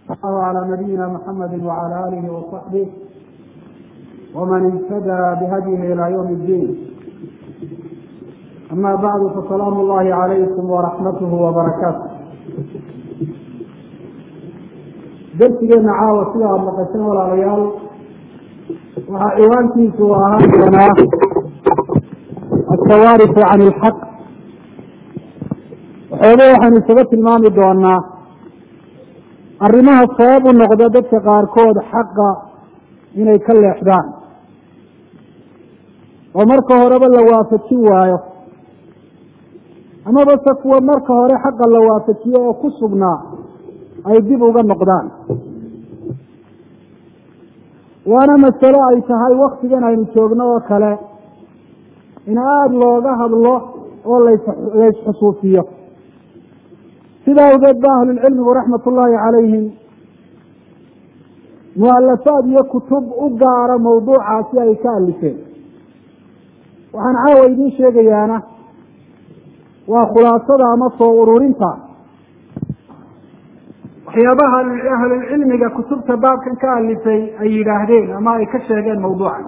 الله على نبينا محمد وعلى آله وصحبه ومن اهتدى بهديه إلى يوم الدين أما بعد فسلام الله عليكم ورحمته وبركاته darsigeena caawa sida aada maqasheen walaalayaal waxaa ciwaankiisu ahaan doonaa altawaarifu can ilxaq waxooga waxaynu isaga tilmaami doonaa arrimaha sabab u noqda dadka qaarkood xaqa inay ka leexdaan oo marka horeba la waafajin waayo amaba se kuwa marka hore xaqa la waafajiyo oo ku sugnaa ay dib uga noqdaan waana masalo ay tahay waktigan aynu joogno oo kale in aada looga hadlo oo las laysxusuusiyo sidaa awgeed ba ahlulcilmigu raxmat ullaahi calayhim mualafaad iyo kutub u gaara mawduucaasi ay ka alifeen waxaan caawa idiin sheegayaana waa khulaasada ama soo ururinta waxyaabaha ahlulcilmiga kutubta baabkan ka alifay ay yidhaahdeen ama ay ka sheegeen mawduucan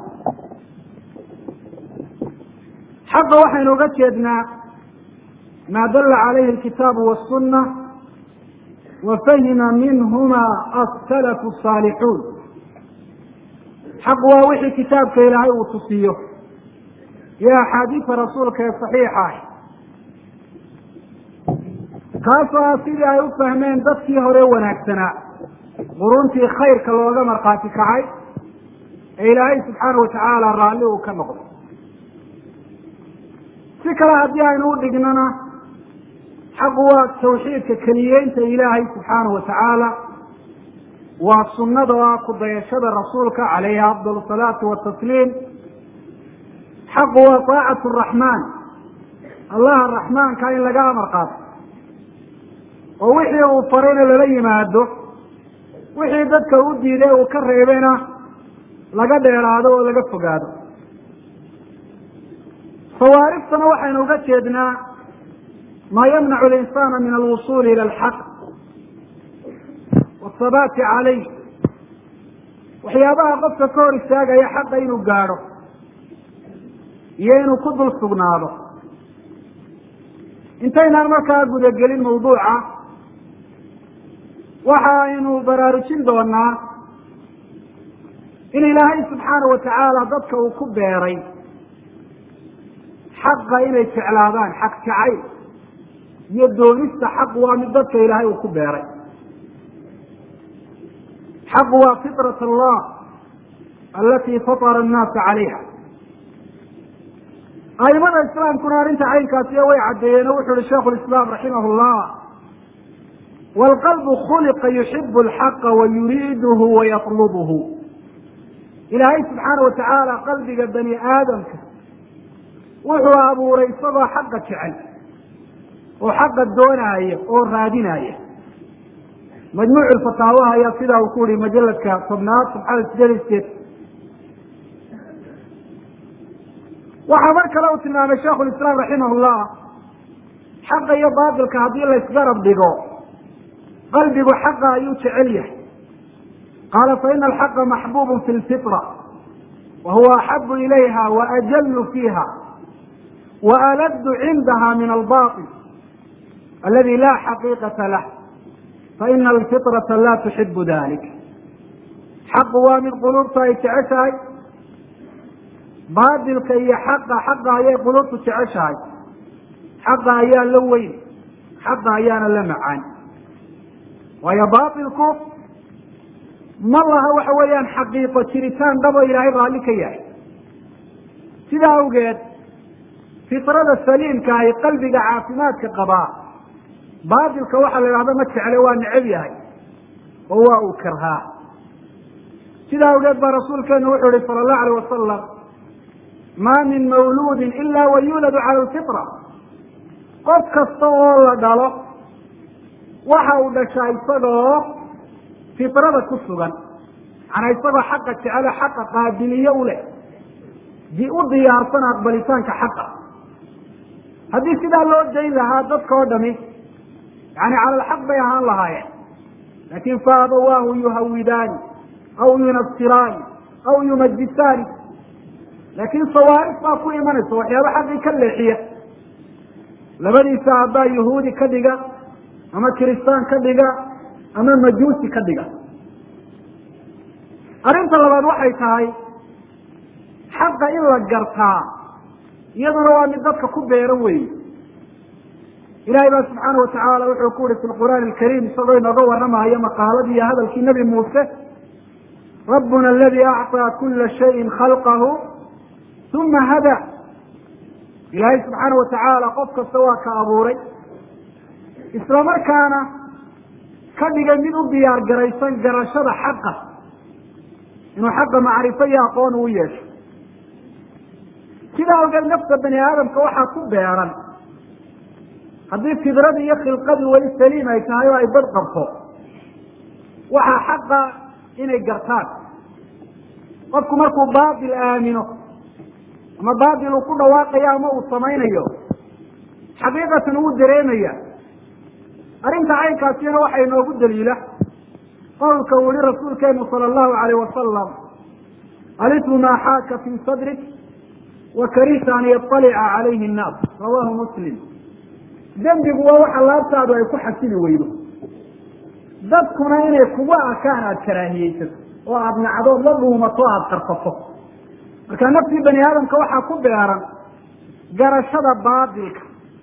xaqa waxaynu uga jeednaa maa dalla calayhi alkitaabu wasunna wa fahima minhuma asalafu asaalixuun xaq waa wixii kitaabka ilaahay uu tusiyo iyo axaadiisa rasuulka ee saxiixa ah kaasoo ah sidii ay u fahmeen dadkii hore wanaagsanaa quruntii khayrka looga markhaati kacay ee ilaahay subxaana watacaala raalli uu ka noqday si kale haddii aynu u dhignana xaqu waa tawxiidka keliyeynta ilaahay subxaana wa tacaala waa sunnada oo ah ku dayashada rasuulka calayhi afdal salaatu watasliim xaqu waa taacatu raxmaan allaha raxmaanka in laga amar qaato oo wixii uu farayna lala yimaado wixii dadka u diiday uu ka reebena laga dheeraado oo laga fogaado fawaariftana waxaynu uga jeednaa maa yamnacu alinsaana min alwusuuli ila alxaq waathabaati calayh waxyaabaha qofka ka hor istaagaya xaqa inuu gaadho iyo inuu ku dul sugnaado intaynaan markaa gudagelin mawduuca waxa aynu baraarujin doonaa in ilaahay subxaana wa tacaala dadka uu ku beeray xaqa inay jeclaadaan xaq jacayl iyo doonista xaq waa mid dadka ilaahay uu ku beeray xaq waa fitrat allah alatii fatara annaasa calayha aimada islaamkuna arrinta caynkaasiyo way caddeeyeen oo wuxu uhi shaikhu lislaam raximah llah waalqalbu khuliqa yuxibu alxaqa wa yuriiduhu wa yatlubuhu ilaahay subxaana wa tacaala qalbiga bani aadamka wuxuu abuuray isagoo xaqa jecel oo xaqa doonaaya oo raadinaya majmuuc lfataawaha ayaa sidaa uu ku yihi majaladka tobnaad sabxada sideed iyo sideed waxaa mar kale uu tilmaamay shaikhu lislaam raximah llah xaqa iyo baatilka haddii laysgarab dhigo qalbigu xaqa ayuu jecel yahay qaala faina alxaqa maxbubun fi lfitra wa huwa axabu ilayha wa ajallu fiiha wa aladu cindaha min albaطil aladi la xaqiiqata lah faina alfitrata la tuxibu dalik xaqu waa mid quluubta ay jeceshahay baatilka iyo xaqa xaqa ayay quluubtu jeceshahay xaqa ayaa la weyn xaqa ayaana la macaan waayo baatilku ma laha waxa weeyaan xaqiiqo jiritaan dhabo ilaahay raalli ka yahay sidaa awgeed fitrada saliimka ahi qalbiga caafimaadka qabaa baatilka waxaa la idhahda ma jecle waa necab yahay oo waa uu karhaa sidaa awgeed baa rasuulkeenu wuxuu ihi sala allahu alayh wasalam ma min mawluudin ila wa yuuladu cala alfitra qof kasta oo la dhalo waxa uu dhashaa isagoo fitrada ku sugan manaa isagoo xaqa jecelo xaqa qaabiliyo u leh u diyaarsan aqbalitaanka xaqa haddii sidaa loo dayn lahaa dadka oo dhami yani cala alxaq bay ahaan lahaayeen laakin faabawaahu yuhawidaani aw yunasiraani aw yumajisaani laakiin sawaarif baa ku imanaysa waxyaaba xaqii ka leexiya labadiisa abbaa yahuudi ka dhiga ama kiristaan ka dhiga ama majuusi ka dhiga arrinta labaad waxay tahay xaqa in la gartaa iyaduna waa mid dadka ku beeran weyi ilahay baa subxaana watacaala wuxuu ku yihi fi lqur'aani alkariim isagoo inooga warramayo maqaaladii iyo hadalkii nebi muuse rabbuna aladi acطaa kula shayin khalqahu uma hada ilaahay subxaana watacaala qof kasta waa ka abuuray isla markaana ka dhigay mid u diyaar garaysan garashada xaqa inuu xaqa macrifo iyo aqoon uu yeesho sidaa awgeed nafta bani aadamka waxaa ku beeran haddii fidradii iyo khilqadii weli saliim ay tahay oo ay bad qabto waxaa xaqa inay gartaan qofku markuu baatil aamino ama baatil uu ku dhawaaqayo ama uu samaynayo xaqiiqatan wuu dareemaya arrinta caynkaasina waxaa inoogu daliila qowlka uu yihi rasuulkeenu sala allahu alayh wasalam alitu maa xaaka fii sadrik wa karihta an yaطalica calayhi annaas rawahu muslim dembigu waa waxa laabtaadu ay ku xasili weydo dadkuna inay kugu arkaan aada karaahiyeysato oo aada nacdood la dhuumato o aada qarsato marka naftii bani aadamka waxaa ku beeran garashada baatilka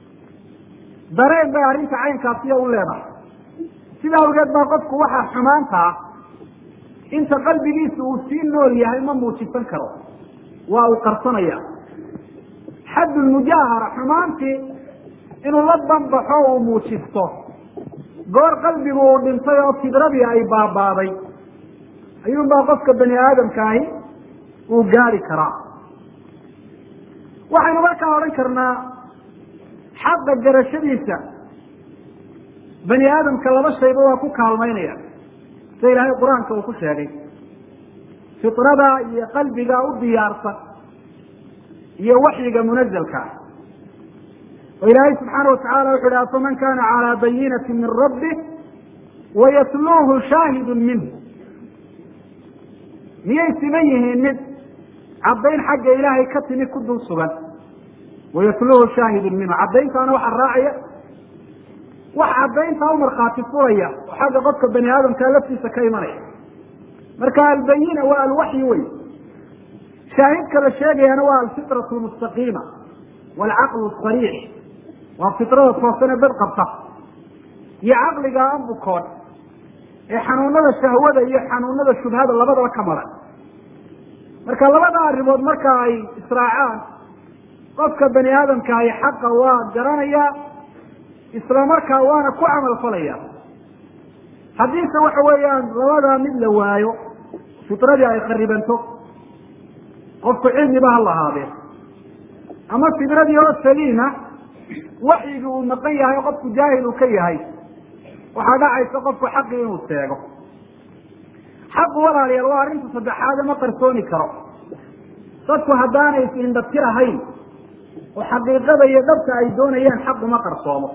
dareen bay arrinta caynkaasiya u leedahay sida awgeed baa qofku waxaa xumaantaa inta qalbigiisa uu sii nool yahay ma muujisan karo waa uu qarsanaya xaddulmujaahara xumaantii inuu la banbaxo uu muujisto goor qalbigu uu dhintay oo fidradii ay baabaaday ayuunbaa qofka bani aadamkaahi uu gaari karaa waxaynu markaa odhan karnaa xaqa garashadiisa bani aadamka laba shayba waa ku kaalmaynaya sida ilaahay qur-aanka uu ku sheegay fitrada iyo qalbiga u diyaarsan iyo waxyiga munazalka ah oo ilaahay subxaana watacala wuxu uhi afaman kana calaa bayinati min rabbi wayatluuhu shaahidu minhu miyay siman yihiin mid caddayn xagga ilaahay ka timi ku dul sugan wayatluuhu shaahidun minhu caddayntaana waxaa raacaya wax caddayntaa u markhaati furaya oo xagga qofka bani aadamkaa laftiisa ka imanaya marka albayina waa alwaxyi wey shaahidka la sheegayaana waa alfitratu lmustaqiima waalcaqlu sariix waa fitrada toosane bad qabta iyo caqliga an bukoon ee xanuunada shahwada iyo xanuunada shubhada labadaba ka maran marka labada arrimood marka ay israacaan qofka bani aadamkaahi xaqa waa garanayaa isla markaa waana ku camal falaya haddiise waxa weeyaan labadaa mid la waayo fitradii ay kharibanto qofku cilmiba ha lahaadee ama fidradii oo saliima waxyigii uu maqan yahay qofku jaahil uu ka yahay waxaa dhacaysa qofku xaqii inuu seego xaqu walaalayaal waa arrinta saddexaade ma qarsooni karo dadku haddaanay is-indhatir ahayn oo xaqiiqada iyo dhabta ay doonayaan xaqu ma qarsoomo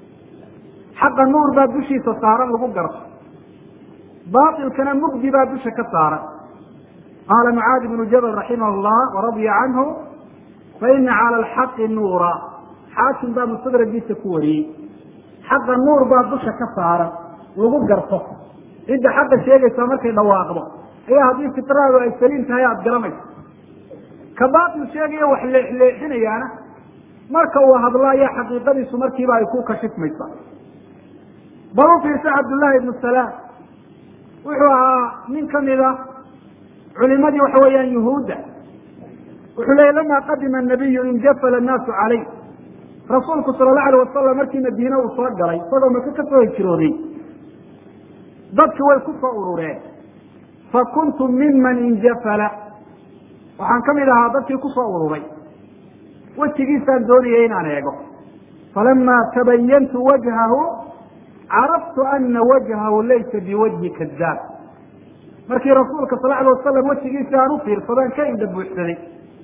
xaqa nuur baa dushiisa saaran lagu garto baatilkana mugdi baa dusha ka saaran qaala mucaadi bnu jabal raximah llah waradiya canhu faina cala alxaqi nuura xaakim baa mustadragiisa ku wariyey xaqa nuur baa dusha ka saaran lagu garto cidda xaqa sheegaysa markay dhawaaqdo ayaa haddii fitraadu ay saliim tahay aada garanayso ka baatil sheegaya wax leexleexinayaana marka uu hadlo ayaa xaqiiqadiisu markiiba ay ku kashifmaysa bal u fiirsa cabdullaahi ibnu salaam wuxuu ahaa nin kamida culimadii waxa weeyaan yuhuudda wuxuu leeyay lama qadima anabiyu injafala annaasu calayh rasuulku sala allahu alayh wasalam markii madiine uu soo galay isagoo maka ka soo hijrooday dadki way ku soo urureen fa kuntu miman injafala waxaan kamid ahaa dadkii kusoo ururay wejigiisaan doonayay inaan eego falama tabayantu wajhahu caraftu ana wajhahu laysa biwajhi kadaab markii rasuulka sal alay wasalam wejigiisii aan u fiirsadaan ka indha buuxsaday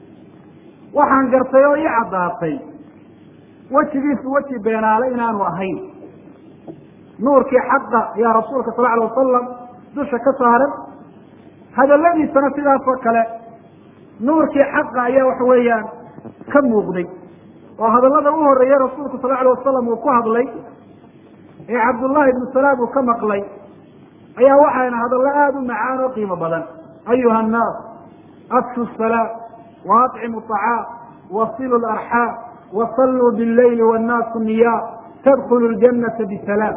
waxaan gartay oo ii caddaatay wejigiisu weji beenaale inaanu ahayn nuurkii xaqa ayaa rasuulka sal alay wasalam dusha ka saaran hadaladiisana sidaas oo kale nuurkii xaqa ayaa waxa weeyaan ka muuqday oo hadallada u horeeya rasuulku sal alay wasalam uu ku hadlay ee cabdullahi ibnu salaam uu ka maqlay ayaa waxayna hadallo aada u macaan oo qiimo badan ayuha annaas afshu salaam wa aطcimu طacaam wasilu larxaam wasalluu billayli wannaasu niyaa tadkulu ljanata bisalaam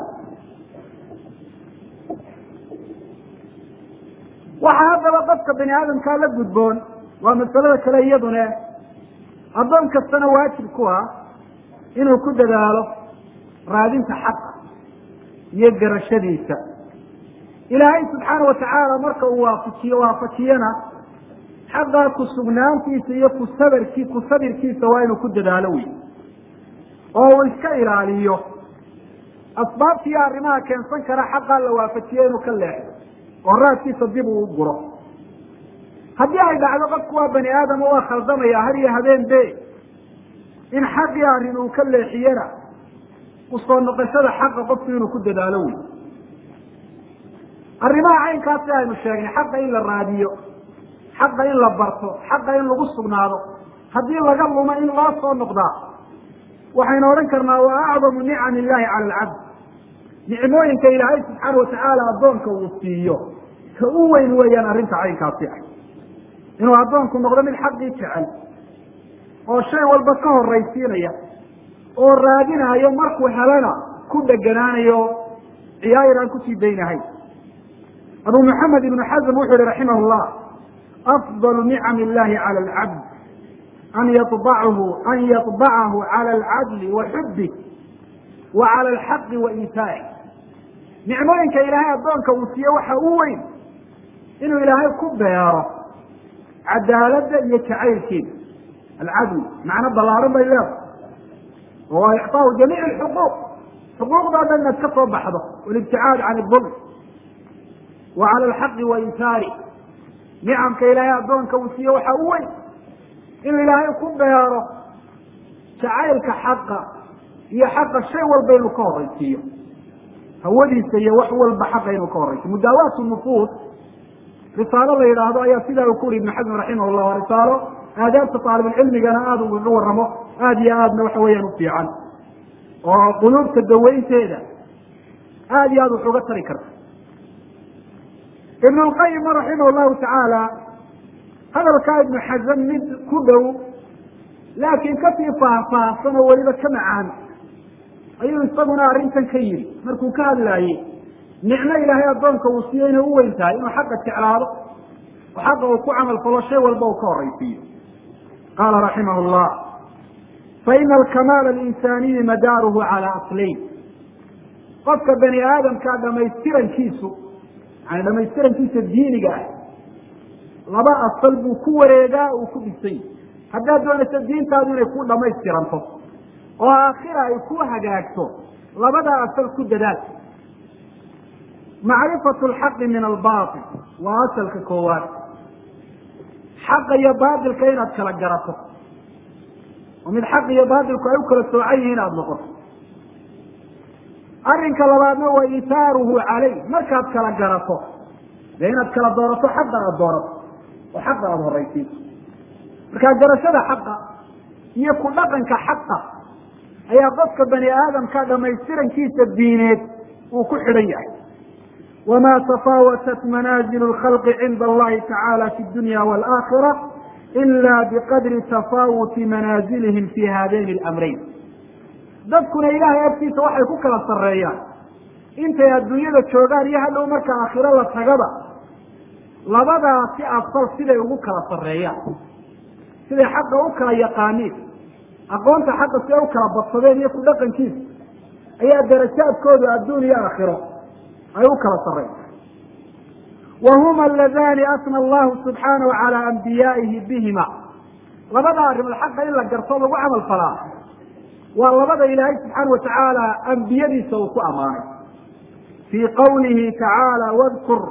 waxaa haddaba qofka bani aadamkaa la gudboon waa masalada kale iyadune addoon kastana waajib ku ah inuu ku dadaalo raadinta xaqa iyo garashadiisa ilaahay subxaana watacaala marka uu waafajiyo waafajiyana xaqaa ku sugnaantiisa iyo ku sabarkii ku sabirkiisa waa inuu ku dadaalo wey oo uu iska ilaaliyo asbaabtiiyo arrimaha keensan kara xaqaa la waafajiyo inuu ka leexdo oo raadkiisa dib uu u guro haddii ay dhacdo qofku waa bani aadam oo waa khaldamaya har iyo habeen be in xaqii arrin uu ka leexiyana usoo noqoshada xaqa qofku inuu ku dadaalo wey arrimaha caynkaasi aynu sheegnay xaqa in la raadiyo xaqa in la barto xaqa in lagu sugnaado haddii laga lumo in loo soo noqdaa waxaynu odhan karnaa waa acdamu nicam illahi cala alcabd nicmooyinka ilaahay subxaana watacaala addoonka uu siiyo ka u weyn weeyaan arrinta caynkaasi ah inuu addoonku noqdo mid xaqii jecel oo shay walba ka horaysiinaya oo raadinayo markuu helana ku dheganaanayo ciyaayir aan kusii daynahay abu maxamed ibnu xazm wuxuu yihi raximah llah afdalu nicam illahi cala alcabd an yabachu an yaطbacahu cala alcadli wa xubih wa cala alxaqi wa iitaa'i nicmooyinka ilaahay addoonka uu siiye waxa u weyn inuu ilaahay ku beero cadaaladda iyo jacaylkeeda alcadl macno ballaaran bay leedahay oo icطaau jamiic alxuquuq xuquuqdao dhan inaad ka soo baxdo walibticaad can idulm wa cala alxaqi wa intaari nicamka ilaahay addoonka uu siiye waxa u weyn inuu ilaahay ku beero jacaylka xaqa iyo xaqa shay walba inuu ka horaysiiyo hawadiisa iyo wax walba xaqa inuu ka horaysiyo mudaawaat nufuus risaalo la yidhaahdo ayaa sidaa uu ku uri ibnu xasm raximah llah waa risaalo aadaabta taalibulcilmigana aada ugaga waramo aada iyo aadna waxa weeyaan u fiican oo quluubta dawaynteeda aada iyo aada wax uga tari karta ibn lqayim raximah llahu tacaala hadalkaa ibnu xasam mid ku dhow laakiin kasii faahfaahsan oo weliba ka macaan ayuu isaguna arrintan ka yidhi markuu ka hadlaayey nicmo ilaahay addoonka uu siiyo inay u weyn tahay inuu xaqa jeclaado oo xaqa uu ku camal falo shay walba uu ka horaysiiyo qaala raximah llah faina alkamaala alinsaniyi madaaruhu calaa aslayn qofka bani aadamka dhamaystirankiisu yani dhamaystirankiisa diiniga ah laba asal buu ku wareegaa uu ku dhisay haddaad doonayso diintaadu inay ku dhamaystiranto oo aakhira ay ku hagaagto labadaa asal ku dadaal macrifatu alxaqi min albaatil waa asalka koowaad xaqa iyo baatilka inaad kala garato oo mid xaq iyo baatilku ay u kala soocan yihiin aada noqoto arrinka labaadna waa itaaruhu caleyh markaad kala garato dee inaad kala doorato xaqa aada doorato oo xaqa aada horaysiiso markaa garashada xaqa iyo ku dhaqanka xaqa ayaa qofka bani aadamka dhamaystirankiisa diineed uu ku xidhan yahay wma tafaawatat manaazilu lkhalqi cinda allahi tacaala fi dunya walaakira ila biqadri tafaawuti manaazilihim fi haadayni alamrayn dadkuna ilaahay agtiisa waxay ku kala sarreeyaan intay adduunyada joogaan iyo hadhow marka aakhiro la tagaba labadaasi asal siday ugu kala sarreeyaan siday xaqa u kala yaqaaniin aqoonta xaqa siday u kala badsadeen iyo ku dhaqankiisa ayaa darajaadkoodu adduun iyo aakhiro ay u kala sarreyn wa huma aladani asna allahu subxaanahu calaa ambiyaa'ihi bihima labada arrimood xaqa in la garto lagu camal falaa waa labada ilaahay subxaana watacaala ambiyadiisa uu ku ammaanay fii qawlihi tacaala wadkur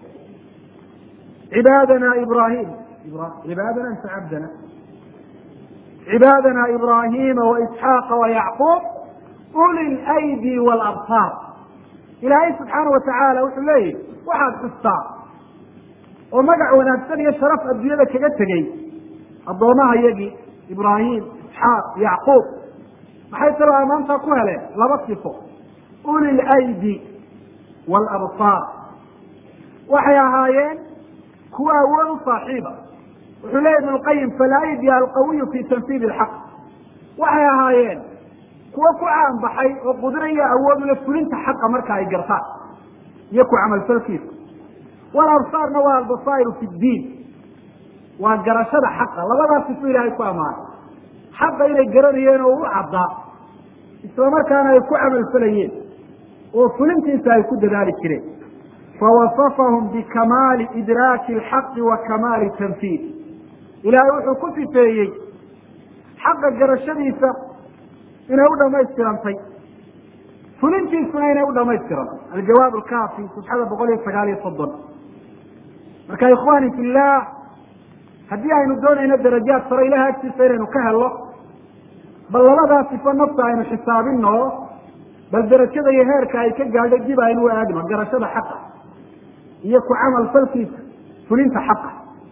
cibaadana ibrahim cibaadana mise cabdana cibaadana ibrahima waisxaaqa wayacquub uli lydi walabsaar ilaahay subxaana watacaala wuxuu leeyahy waxaad xustaa oo magac wanaagsan iyo sharaf adduunyada kaga tegey addoomaha yagii ibraahim isxaaq yacquub maxay kaloo ammaantaa ku heleen laba sifo uli lydi waalabsaar waxay ahaayeen kuwa awood u saaxiiba wuxuu leeya ibn lqayim falaydi alqawiyu fi tanfiidi ilxaq waxay ahaayeen kuwa ku caanbaxay oo qudraya awood ule fulinta xaqa marka ay gartaan iyo ku camalfalkiisa walabsaarna waa albasaa'iru fi ddiin waa garashada xaqa labadaas sifu ilaahay ku ammaanay xaqa inay garanayeen oo u caddaa isla markaana ay ku camalfalayeen oo fulintiisa ay ku dadaali jireen fawasafahum bikamaali idraaki alxaqi wa kamaali tanfiid ilaahay wuxuu ku sifeeyey xaqa garashadiisa inay u dhamaystirantay fulintiisuna inay u dhamaystirantay aljawaab alkaafi safxada boqol iyo sagaal iyo soddon marka ikhwani fillah haddii aynu doonayno darajaad sare ilahay agtiisa inaynu ka helno bal labadaa sifo nafta aynu xisaabino bal darajada iyo heerka ay ka gaadhay dib aynu u aadno garashada xaqa iyo ku camal falkiisa fulinta xaqa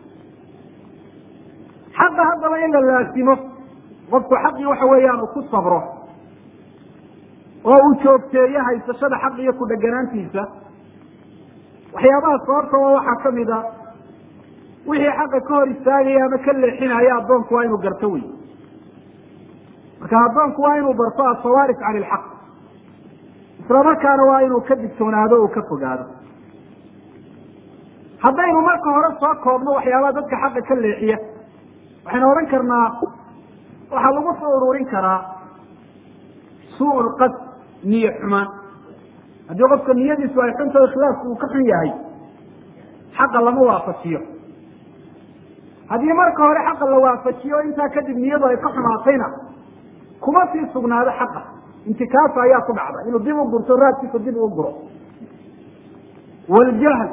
xaqa haddaba in la laasimo qofku xaqii waxa weeyaan uu ku sabro oo uu joogteeyo haysashada xaq iyo ku dheganaantiisa waxyaabaha sababta oo waxaa kamid a wixii xaqa ka hor istaagaya ama ka leexinaya addoonku waa inuu garto wey marka addoonku waa inuu barto asawaarif cani ilxaq isla markaana waa inuu ka digtoonaado o ka fogaado haddaynu marka hore soo koobno waxyaabaha dadka xaqa ka leexiya waxaynu odhan karnaa waxaa lagu soo ururin karaa suu lqasd niye xumaan haddii qofka niyadiisu ay xunta ikhlaasku uu ka xun yahay xaqa lama waafajiyo haddii marka hore xaqa la waafajiyo intaa kadib niyadu ay ka xumaatayna kuma sii sugnaado xaqa intikaasa ayaa ku dhacda inuu dib u gurto raadkiisa dib uu guro wljahl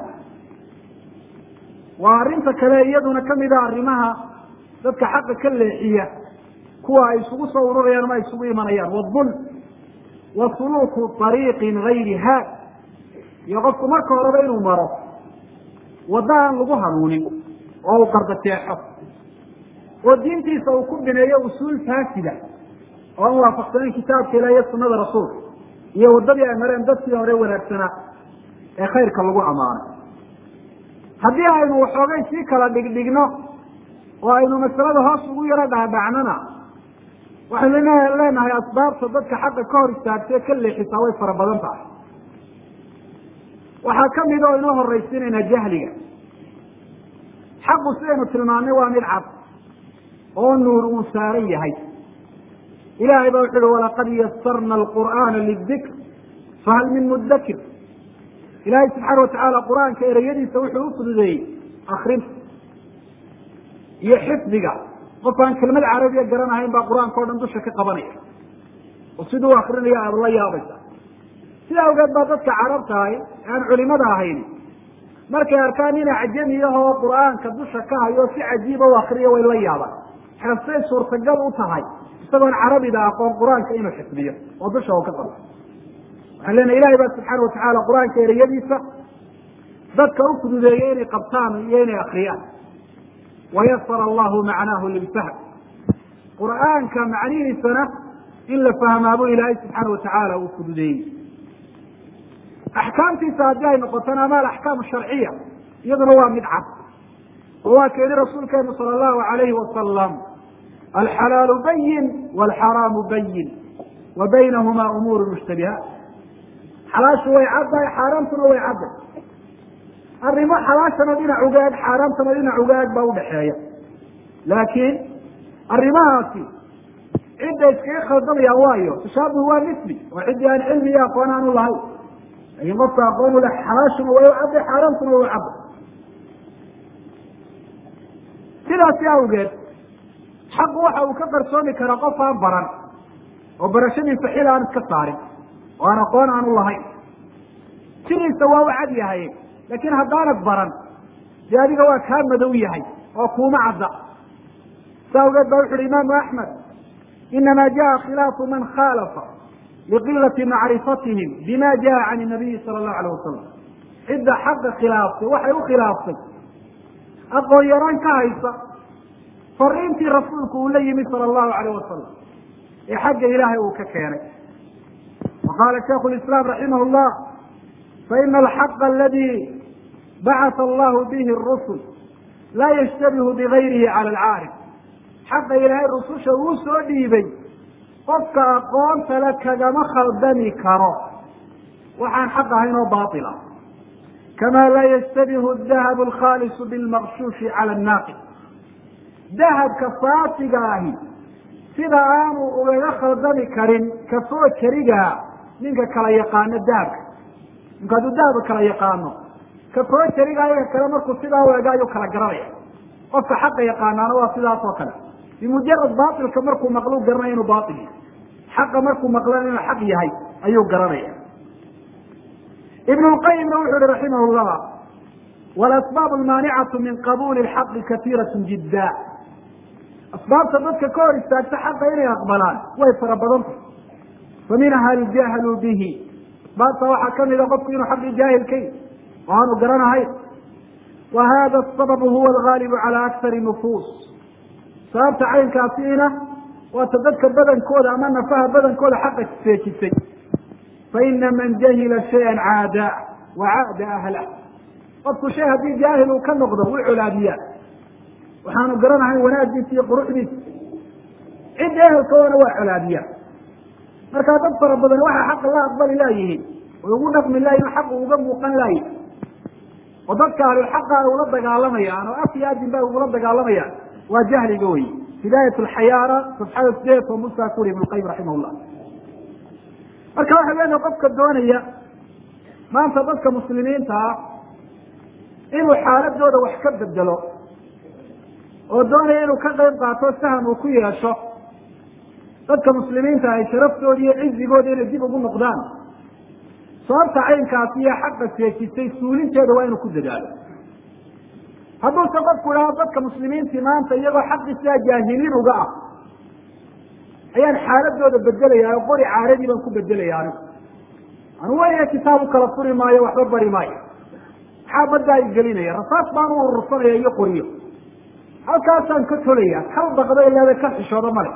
waa arrinta kale iyaduna kamid a arrimaha dadka xaqa ka leexiya kuwa ay isugu soo ururayaan ama ay isugu imanayaan wadulm wa suluuku ariiqin gayri haad iyo qofku marka horeba inuu maro wadda aan lagu hanuunin oo uu qardajeexo oo diintiisa uu ku bineeyo usuul faasida oo aan waafaqsanayn kitaabka ilah iyo sunada rasuulka iyo waddadii ay mareen dadkii hore wanaagsanaa ee khayrka lagu ammaanay haddii aynu waxoogay sii kala dhigdhigno oo aynu masalada hoos ugu yaro dhaadhacnona waxaynu leenahay asbaabta dadka xaqa ka hor istaagtee ka leexisaa way fara badan tahay waxaa kamid oo inoo horaysiinaynaa jahliga xaqu sidaynu tilmaamnay waa mid cad oo nuur uu saaran yahay ilahay ba wuxu uhi walaqad yasarna alqur'aana lidikr fahal min mudakir ilaahay subxaana watacaala qur-aanka ereyadiisa wuxuu u fududeeyey akrinta iyo xifdiga qof aan kelmad carabiya garanahayn baa qur-aanka o dhan dusha ka qabanaya oo siduu akrinaya aada la yaabaysa sida awgeed baa dadka carabtahay aan culimada ahayn markay arkaan ina cajamiyahoo qur-aanka dusha ka hayo si cajiiba u akriyo way la yaabaan xeftay suurtagal u tahay isagoon carabida aqoon qur-aanka inuu xifdiyo oo dusha oo ka qabo waxaan leenahay ilahay baa subxaana watacaala qur-aanka ereyadiisa dadka u fududeeyey inay qabtaan iyo inay akriyaan wayasara allahu macnaahu lilfahm qur-aanka macnihiisana in la fahmaabo ilaahay subxaana watacaala uu fududeeyey axkaamtiisa haddii ay noqotona ama alaxkaam sharciya iyaduna waa mid cad oo waa ka yihi rasuulkeenu sala allahu alayhi wasalam alxalaalu bayin walxaraamu bayin wa baynahumaa umuuru mushtabihaat xalaashu way caddahay xaaraamtuna way cadday arrimo xalaashana dhinac uga eg xaaraamtana dhinac uga eg baa udhaxeeya laakiin arrimahaasi cidda iskaga khaldamayaan waayo tashaabuh waa misli oo ciddii aan cilmi iyo aqoon aanu lahayn laakiin qofka aqoon u leh xalaashuna way u cadday xaaraamtuna way u cadday sidaasi awgeed xaqu waxa uu ka qarsoomi karaa qof aan baran oo barashadiisa xil aan iska saarin oo aan aqoon aanu lahayn sidiisa waa u cad yahay laakiin haddaanad baran dee adiga waa kaa madow yahay oo kuuma cadda sa awgeed ba wuxu uhi imaamu axmed inama jaa khilaafu man khaalafa liqilati macrifatihim bima jaa can nabiyi sala allahu alayh wasalam cidda xaqa khilaaftay waxay u khilaaftay aqoon yaraan ka haysa fariintii rasuulku uu la yimi sala allahu alayh wasalam ee xagga ilaahay uu ka keenay wa qaala shaikhu lislaam raximah llah faina alxaqa aladi bacata allahu bihi rusul laa yashtabihu bigayrihi cala alcaarif xaqa ilaahay rususha uu soo dhiibay qofka aqoonta le kagama khaldami karo waxaan xaq ahayn oo baatila kama laa yashtabihu dahabu alkhaalisu bilmaqshuushi cala annaaqid dahabka saasiga ahi sida aanu ugaga khaldami karin kasoo jarigaa ninka kala yaqaano dahabka ninku hadduu dahabka kala yaqaano ka koo jarigayo ka kale markuu sidaa u ega ayuu kala garanaya qofka xaqa yaqaanaana waa sidaas oo kale bimujarad baatilka markuu maqluu garanaya inuu baatil yahay xaqa markuu maqlana inuu xaq yahay ayuu garanaya ibn lqayimna wuxu uhi raximah llah walasbaab almaanicatu min qabuuli lxaqi katiirat jidda asbaabta dadka ka hor istaagta xaqa inay aqbalaan way fara badantay fa minha aljahlu bihi asbaabta waxaa kamida qofku inuu xaqii jaahilkay oo aanu garanahayn wa hada asababu huwa algaalibu cala akari nufuus sababta caynkaasiina waata dadka badankooda ama nafaha badankooda xaqa seejisay faina man jahila shayan caada wa caada ahlah qofku shay haddii jaahil uu ka noqdo wuu colaadiyaa waxaanu garanahayn wanaagiisa iyo quruxdiisa cidda ehelkoodana waa colaadiyaa markaa dad fara badan waxaa xaqa la aqbali laayihiin oy ugu dhaqmi laayihin xaq uga muuqan laayihin oo dadka ahlulxaqa ay ula dagaalamayaan oo af iyo adin ba ugula dagaalamayaan waa jahliga wey hidaayat alxayaana safxada sideed oo musaa ku uri ibn lqayim raximah llah marka waxa leedahay qofka doonaya maanta dadka muslimiinta ah inuu xaaladooda wax ka bedelo oo doonaya inuu ka qayb qaato saham uu ku yeesho dadka muslimiinta ay sharaftooda iyo cizigooda inay dib ugu noqdaan sababta caynkaasi iyo xaqa seejisay suulinteeda waa inuu ku dadaalo hadduuse qofku idhaho dadka muslimiintii maanta iyagoo xaqii sidaa jaahiliin uga ah ayaan xaaladooda bedelaya oo qori caaradii baan ku bedelaya anigu anu weliga kitaab u kala furi maayo waxba bari maayo maxaa baddaa i gelinaya rasaas baan u urursanaya iyo qoriyo halkaasaan ka tolaya kal baqdo ilaada ka xishoodo male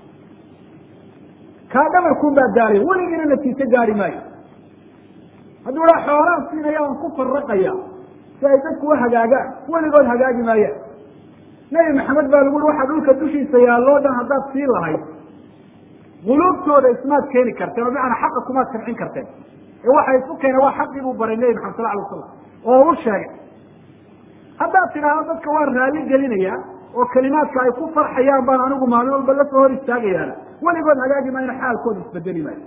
kaa dhabarkuun baa daalay weligiina natiijo gaari maayo hadduu idhaa xoolaan siinaya aan ku faraqaya si ay dadku u hagaagaan weligood hagaagi maayaan nebi maxamed baa lagu ui waxaa dhulka dushiisa yaalloo dhan haddaad sii lahayd quluubtooda ismaad keeni karteen oo bimacnaa xaqa kumaad karcin karteen ee waxa isu keena waa xaqii buu baray nebi maxamed sal alay wasalam oo u sheegay haddaad tidhaahdo dadka waan raalli gelinayaa oo kelimaadka ay ku farxayaan baan anigu maalin walba lasoo hor istaagayaana weligood hagaagi maayna xaalkooda isbedeli maayo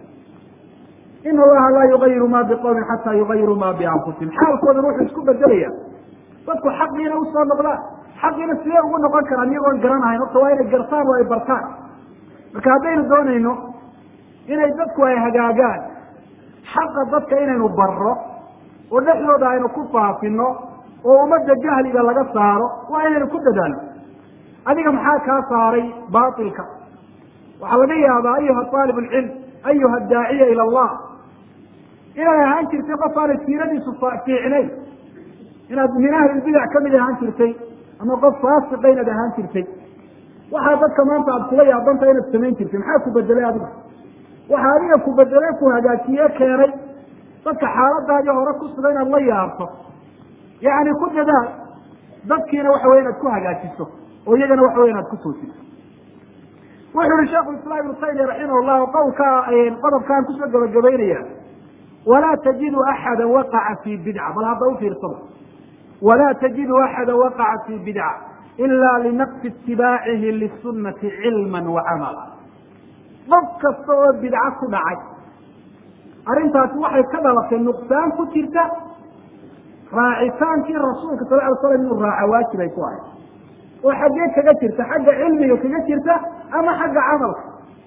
in allaha laa yugayiru ma biqowmin xataa yugayiru ma bianfusihim xaalkoodan wuxuu isku bedelaya dadku xaqiina usoo noqdaan xaqiina sidee ugu noqon karaan iyagoon garanahayn horta waa inay gartaan oo ay bartaan marka haddaynu doonayno inay dadku ay hagaagaan xaqa dadka inaynu barro oo dhexdooda aynu ku faafino oo ummadda jahliga laga saaro waa inaynu ku dadaalno adiga maxaa kaa saaray baatilka waxaa laga yaabaa ayuha aalib lcilm ayuha daaciya ila allah inaad ahaan jirtay qof aanay siiradiisu fiicnayn inaad min ahlilbidac kamid ahaan jirtay ama qof faasiqa inaad ahaan jirtay waxaa dadka maanta aad kula yaabanta inaad samayn jirtay maxaa ku bedelay adiga waxaa adiga ku bedelay ku hagaajiye keenay dadka xaaladaadii hore ku suga inaad la yaabto yacni ku dadaal dadkiina waxa wey inaad ku hagaajiso oo iyagana waxa wey inaad ku toosiso wuxu uhi sheikhu islaam ibnu taymiya raximah llahu qowlka qodobkaan kusoo gabagabaynaya walaa tajidu axada waqaca fi bidca bal hadda ufiirsada walaa tajidu axada waqaca fi bidca ila linaqsi itibaacihi lisunati cilma wa camala qof kasta oo bidco ku dhacay arrintaasi waxay ka dhalatay nuqsaan ku jirta raacitaankii rasuulka sal ly slam inuu raaca waajib ay ku ahay oo xaggee kaga jirta xagga cilmiga kaga jirta ama xagga camalka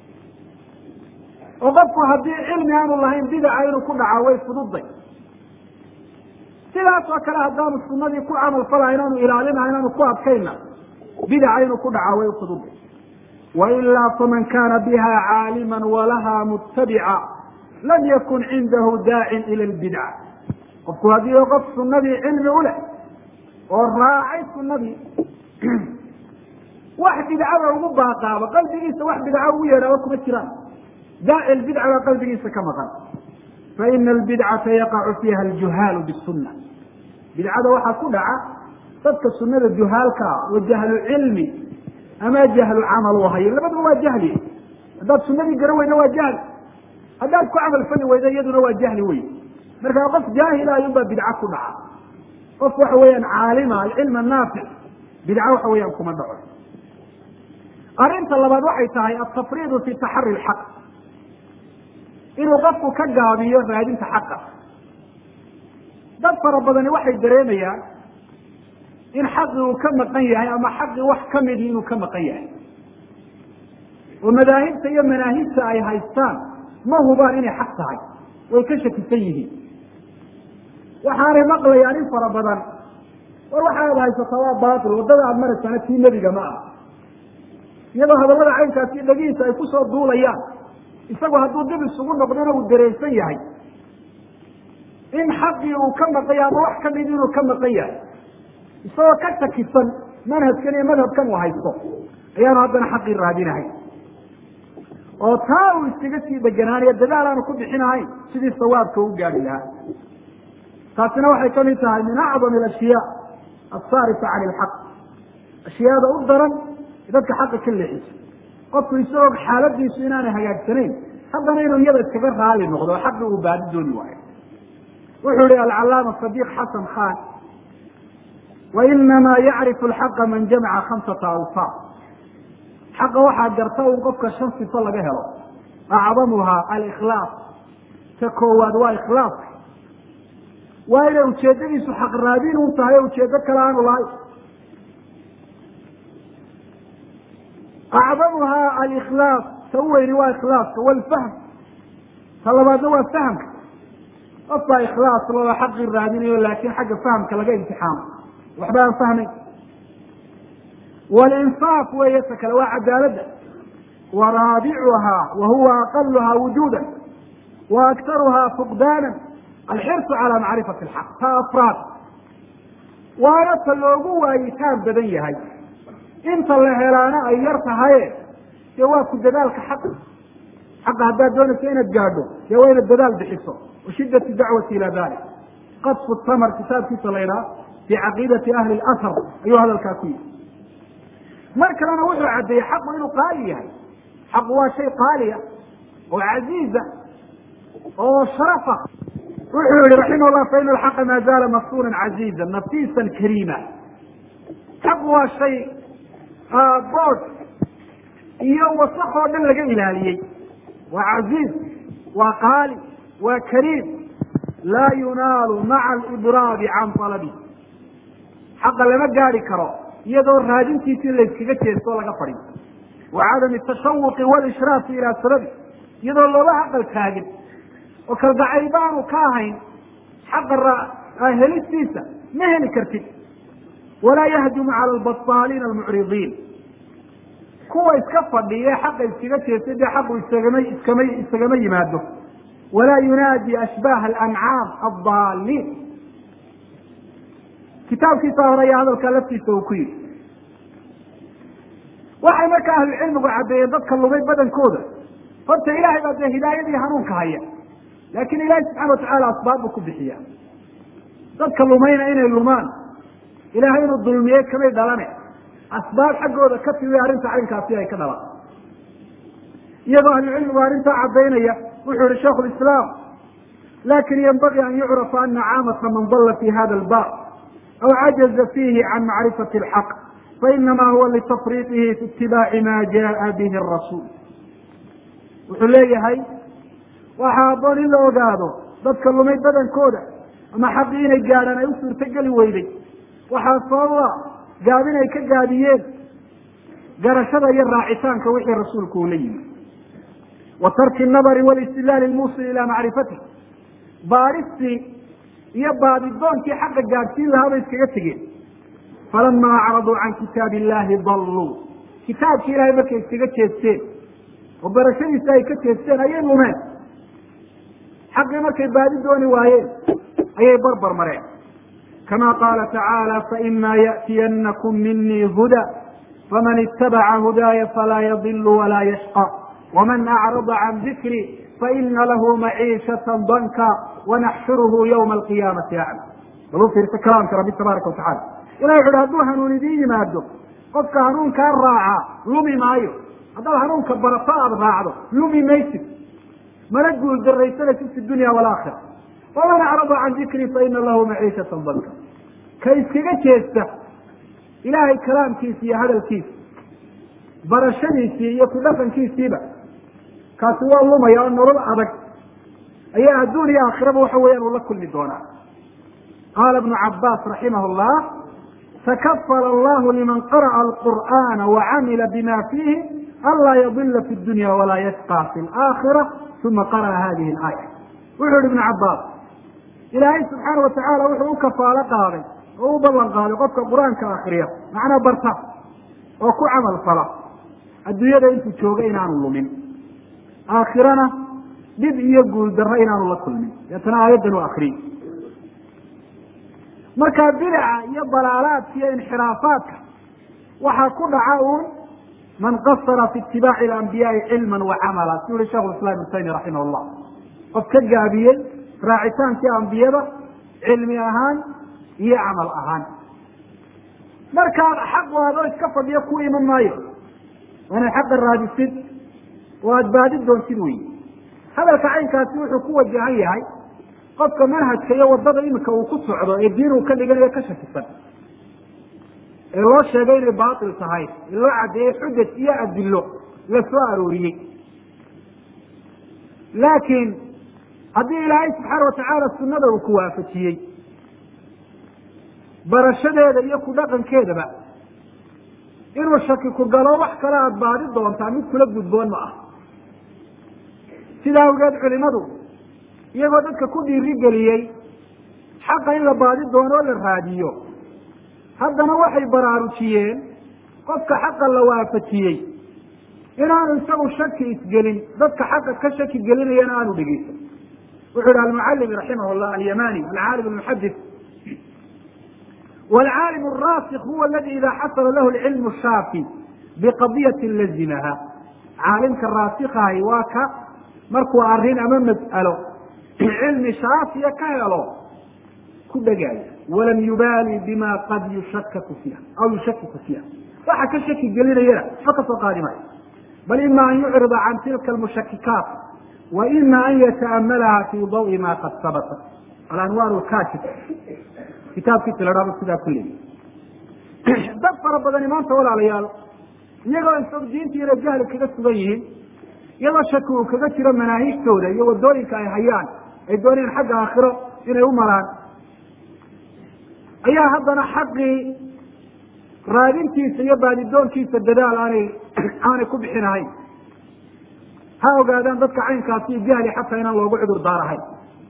oo qofku haddii cilmi aanu lahayn bidaca inuu ku dhaca way fududay sidaas oo kale haddaanu sunadii ku camal falahayn aanu ilaalinahayn aanu ku adkayna bidaca inuu ku dhaca way fududay wailaa faman kana biha caalima walaha mutabica lam yakun cindahu daacin ila lbidca qofku haddii qof sunadii cilmi u leh oo raacay sunadii wax bidcada ugu baaqaaba qalbigiisa wax bidca ugu yeedhaaba kuma jiraan daaci lbidca baa qalbigiisa ka maqan faina albidcata yaqacu fiiha aljuhaalu bisuna bidcada waxaa ku dhaca dadka sunada juhaalkaa wa jahlu cilmi ama jahlu camal u hayo labaduba waa jahli haddaad sunadii garan weyda waa jahli haddaad ku camal fali weyda iyaduna waa jahli wey markaa qof jaahila ayunbaa bidca ku dhaca qof waxa weeyaan caalima alcilm naafic bidca waxa weeyaan kuma dhaco arrinta labaad waxay tahay altafriidu fi taxari lxaq inuu qofku ka gaabiyo raadinta xaqa dad fara badani waxay dareemayaan in xaqi uu ka maqan yahay ama xaqi wax kamidi inuu ka maqan yahay oo madaahibta iyo manaahibta ay haystaan ma hubaan inay xaq tahay way ka shakisan yihiin waxaanay maqlayaan in fara badan war waxa aad haysataa waa baatil waddada aada maraysana tii nebiga ma ah iyadoo hadallada caynkaasi dhagihiisa ay kusoo duulayaan isagu hadduu dib isugu noqdona uu dareensan yahay in xaqii uu ka maqan yahay ama wax kamid inuu ka maqan yahay isagoo ka shakisan manhajkan iyo madhabkan uu haysto ayaanu haddana xaqii raadinahay oo taa uu iskaga sii deganaanayo dadaal aanu ku bixinahayn sidii sawaabka u gaari lahaa taasina waxay kamid tahay min acdam alashyaa alsaarifa can ilxaq ashyaada u daran dadka xaqa ka leexisa qofku isagoo xaaladiisu inaanay hagaagsanayn haddana inuu iyada iskaga raali noqdo oo xaqi uu baadi dooni waayo wuxuu ihi alcalaama sadiiq xasan khan wainamaa yacrifu alxaqa man jamaca khamsata awsaaf xaqa waxaa garta un qofka shan sifo laga helo acdamuhaa alikhlaas ta koowaad waa ikhlaaska waa inay ujeedadiisu xaq raadin un tahay o ujeedo kale aanu lahayn acdamuhaa alikhlaas ta u weyni waa ikhlaaska walfahm ta labaadna waa fahamka qof baa ikhlaas loo xaqii raadinayo laakin xagga fahamka laga imtixaamo waxba aan fahmayn walinsaaf weeye ta kale waa cadaaladda wa raabicuhaa wa huwa aqaluhaa wujuuda wa aktaruhaa fuqdaana alxirsu calaa macrifati alxaq ta afraad waana ta loogu waayitaan badan yahay inta la helaana ay yar tahaye dee waa ku dadaalka xaqa xaqa haddaad doonayso inaad gaadho dee waa inaad dadaal bixiso wa shiddati dacwati ila dalik qadfu tamar kitaabkiisa la ydhaha fi caqiidati ahli lasar ayuu hadalkaa ku yihi mar kalena wuxuu caddeeyey xaqu inuu qaali yahay xaqu waa shay qaaliya oo casiiza oo sharafa wuxuu yihi raximah llah fa ina alxaqa maa zaala maftunan caziiza nafiisan kariima xaqu waa shay bood iyo wasak oo dhan laga ilaaliyey waa caziiz waa qaali waa kariim laa yunaalu maca alibraabi can alabi xaqa lama gaadi karo iyadoo raadintiisii layskaga jeesto o laga fadhiyo wa cadami tashawuqi walishraafi ilaa sababi iyadoo loola aqal taagin oo kalgacayl baanu ka ahayn xaqa helistiisa ma heli kartid walaa yahjumu cala albasaaliina almucridiin kuwa iska fadhiye xaqa iskaga jeestay dee xaqu isagama iskama isagama yimaado walaa yunaadi ashbaha alancaam addaaliin kitaabkiisa hore ayaa hadalkaa laftiisa uu ku yidhi waxay marka ahlucilmigu caddeeyeen dadka lumay badankooda horta ilaahay baa dee hidaayadii hanuunka haya laakin ilaahay subxana watacaala asbaab buu ku bixiya dadka lumayna inay lumaan ilaahay inuu dulmiyey kamay dhalane asbaab xaggooda ka timi arrinta caynkaasi ay ka dhalan iyadoo ahlucilmigu arrintaa caddaynaya wuxuu yihi shaikhu lislaam lakin yanbagii an yucrafa ana caamata man dalla fi hada albab aw cajaza fiihi can macrifati alxaq fainama huwa litafriiqihi fi itibaaci ma jaa bihi arasuul wuxuu leeyahay waxaa aboon in la ogaado dadka lumay badankooda ama xaqii inay gaadhaan ay u suurtogeli weyday waxaa sababa gaabin ay ka gaabiyeen garashada iyo raacitaanka wixii rasuulku uu la yimi wa tarki nabari walistidlaali lmuusil ilaa macrifatih baaristii iyo baadidoonkii xaqa gaadhsiin lahaa bay iskaga tegeen falamaa acraduu can kitaabi illahi dalluu kitaabkii ilahay markay iskaga jeesteen oo barashadiisa ay ka jeesteen ayay lumeen xaqii markay baadi dooni waayeen ayay barbar mareen kama qaala tacaala faima ya'tiyanakum minii huda faman itabaca hudaaya falaa yadilu walaa yashqa waman acrada can dikri faina lahu maciishata danka wanaxshuruhu ywma alqiyaamati acma bal u fiirsa kalaamka rabbi tabaaraka watacala ilah wuxu uhi hadduu hanuun idiin yimaado qofka hanuunkaa raaca lumi maayo haddaad hanuunka barato aada raacdo lumi maysid mana guul daraysanaysid fi dunya walaakhira waman acrada can dikri faina lahu maciishatan danka ka iskaga jeesta ilaahay kalaamkiisa iyo hadalkiisa barashadiisii iyo ku dhaqankiisiiba kaasi waa lumaya oo nolol adag ayaa adduun iyo aakhiraba waxa weeyaan uu la kulmi doonaa qaala ibnu cabaas raximah llah takafala allahu liman qara'a alqur'ana wacamila bima fiihi anlaa yadila fi dunya walaa yashqa fi laakhira uma qara'a hadihi alaaya wuxuu yihi ibnu cabaas ilaahay subxaana watacaala wuxuu u kafaalo qaaday oo u ballan qaaday qofka qur-aanka akriya macnaa barta oo ku camal fala adduunyada intuu jooga inaanu lumin aakhirana dhib iyo guul darro inaanu la kulmin deetana aayaddan u akriyey marka bidaca iyo dalaalaadka iyo inxiraafaadka waxaa ku dhaca uun man qasara fi itibaaci alambiyaai cilman wa camala si uhi shekhu islam ibnu taymiya raximah llah qof ka gaabiyey raacitaankii ambiyada cilmi ahaan iyo camal ahaan markaad xaq waadoo iska fadhiyo ku iman maayo waa inaad xaqa raadisid oo aada baadi doontid wey hadalka caynkaasi wuxuu ku wajahan yahay qofka manhajka iyo wadada imika uu ku socdo ee diin uu ka dhiganayo ka shakisan ee loo sheegay inay baatil tahay ee loo caddeeyey xujaj iyo adillo la soo arooriyey laakiin haddii ilaahay subxaana watacaala sunnada uu ku waafajiyey barashadeeda iyo ku dhaqankeedaba inuu shaki ku galo wax kale aada baadi doontaa mid kula gudboon ma ah sidaa awgeed culimadu iyagoo dadka ku dhiiri geliyey xaqa in la baadi doono oo la raadiyo haddana waxay baraarujiyeen qofka xaqa la waafajiyey inaanu isagu shaki isgelin dadka xaqa ka shaki gelinayana aanu dhegeysan wuxuu yihi almucalimi raximah llah alyamani alcaalim almuxadis waalcaalim araasik huwa aladi ida xasala lahu lcilmu shaafi biqadiyati lazimaha caalimka raasikahi waa ka markuu arrin ama mas'alo cilmi shaafiya ka helo ku dhegaayo walam yubaali bima qad yushakaku fiiha aw yushakiku fiiha waxa ka shaki gelinayana waxba kasoo qaadi maayo bal ima an yucrida can tilka almushakikaat wa ima an yata'amalaha fi dawi ma qad sabata alanwaar lkaashif kitaabkiisa la dhahdo sidaa ku leeyahy dad fara badani maanta walaalayaal iyagoo isag diinta inay jahli kaga sugan yihiin iyadoo shaki uu kaga jiro manaahijtooda iyo wadooyinka ay hayaan ay doonayaan xagga aakhiro inay u maraan ayaa haddana xaqii raadintiisa iyo baadidoonkiisa dadaal aanay aanay ku bixinahayn ha ogaadaan dadka caynkaasi jahli xataa inaan loogu cudur daarahayn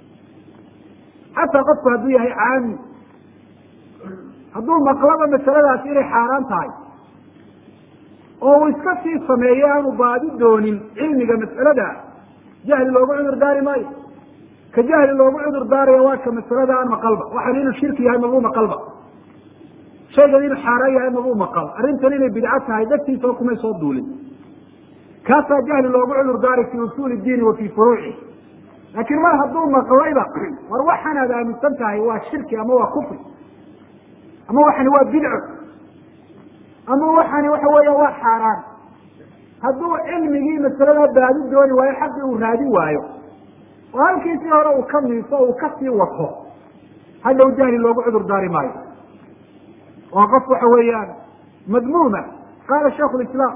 xataa qofku hadduu yahay caami hadduu maqlaba masaladaasi inay xaaraan tahay oo uu iska sii sameeyo aanu baadi doonin cilmiga mas'alada jahli loogu cudur daari maayo ka jahli loogu cudur daaraya waa ka masalada aan maqalba waxan inuu shirki yahay mabuu maqalba shaygan inuu xaaraan yahay mabuu maqal arrintan inay bidco tahay dartiisao kumay soo duulin kaasaa jahli loogu cudur daaray fi usuuli diini wa fii furuuci laakiin mar hadduu maqlayba war waxan aad aaminsan tahay waa shirki ama waa kufri ama waxani waa bidco ama waxani waxa weeya waa xaaraan hadduu cilmigii masalada baadi dooni waayo xaqii uu raadin waayo oo halkiisii hore uu ka miiso o uu kasii wato hadhow jahli loogu cudur daari maayo waa qof waxa weeyaan madmuuma qaala sheiku lislaam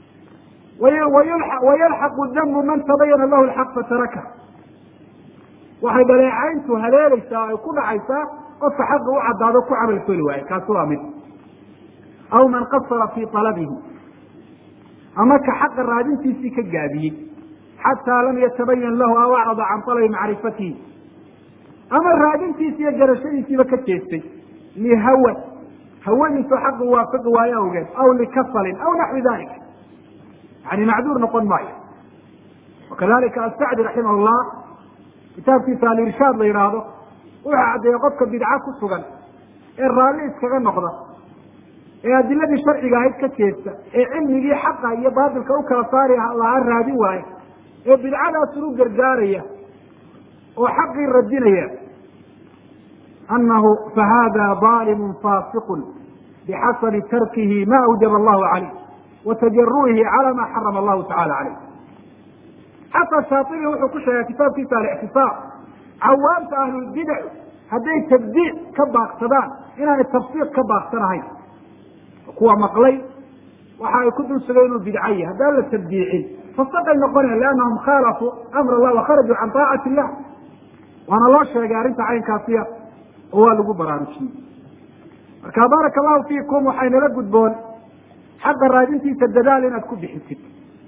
wayalxaqu dambu man tabayana lahu lxaq fataraka waxay dhaleecayntu haleelaysaa ay ku dhacaysaa qofka xaqa u caddaado ku camal feli waayo kaasi waa mid aw man qasara fii talabihi ama ka xaqa raadintiisii ka gaabiyey xataa lam yatabayan lahu aw acrada can talabi macrifatihi ama raadintiisi iyo garashadiisiiba ka jeestay lihawan hawadiisoo xaqa waafaqi waayo awgeed aw likasalin aw naxwi dalik yani macduur noqon maayo wakadalika asacdi raximah llah kitaabkiisa alirshaad la yidhaahdo wuxuu caddeeyey qofka bidca ku sugan ee raalli iskaga noqda ee adiladii sharciga ahayd ka jeesta ee cilmigii xaqa iyo baatilka u kala saari lahaa raadin waaye ee bidcadaasun u gargaaraya oo xaqii radinaya anahu fahada dalimu fasiqu bixasabi tarkihi ma awjaba allahu calayh wa tajaru'ihi cala ma xarama allahu tacala calayh xasan shaatibi wuxuu ku sheegay kitaabkiisa alictisaam cawaamta ahlulbidac hadday tabdiic ka baaqsadaan inaanay tafsiiq ka baaqsanahayn kuwa maqlay waxa ay ku dul sugay inuu bidca yahay haddaan la tabdiicin fasaqay noqonayan liannahum khaalafuu amr allah wa kharajuu can taacati illah waana loo sheegay arrinta caynkaasiya oo waa lagu baraarujiyey marka baaraka allahu fiikum waxaynala gudboon xaqa raadintiisa dadaal inaad ku bixisid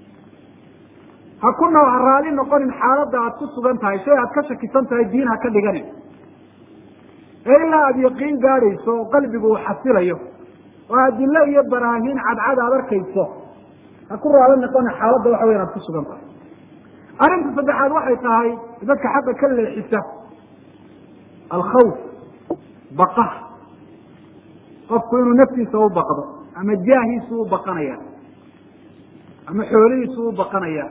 ha ku noo ha raali noqonin xaaladda aad ku sugan tahay shay aad ka shakisan tahay diin ha ka dhiganin ee ilaa aada yaqiin gaadhayso oo qalbigu uu xasilayo oo adilo iyo baraahiin cadcad aad arkayso ha ku raali noqonin xaaladda waxa weyan aad ku sugan tahay arrinta saddexaad waxay tahay dadka xaqa ka leexisa alkhawf baqa qofku inuu naftiisa u baqdo ama jaahiisu u baqanaya ama xoolihiisu u baqanaya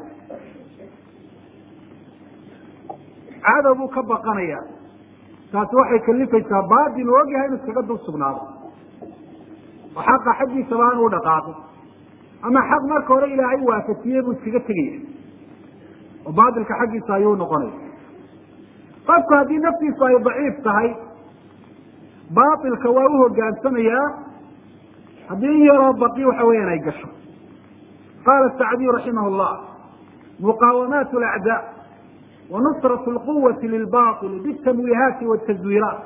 cadow buu ka baqanaya taasi waxay kalifaysaa baatil uu ogyahay inu iskaga dul sugnaado oo xaqa xaggiisaba aan u dhaqaaqo ama xaq marka hore ilaahay waafajiyey buu iskaga tegaya oo baatilka xaggiisa ayuu noqonaya qofku haddii naftiisu ay daciif tahay baatilka waa u hogaansamayaa haddii in yaroo baqi waxa weeyaan ay gasho qaala sacdiyu raximah llah muqaawamaat alacdaa wa nusrat lquwati lilbaili bitamwiihaati watazwiiraat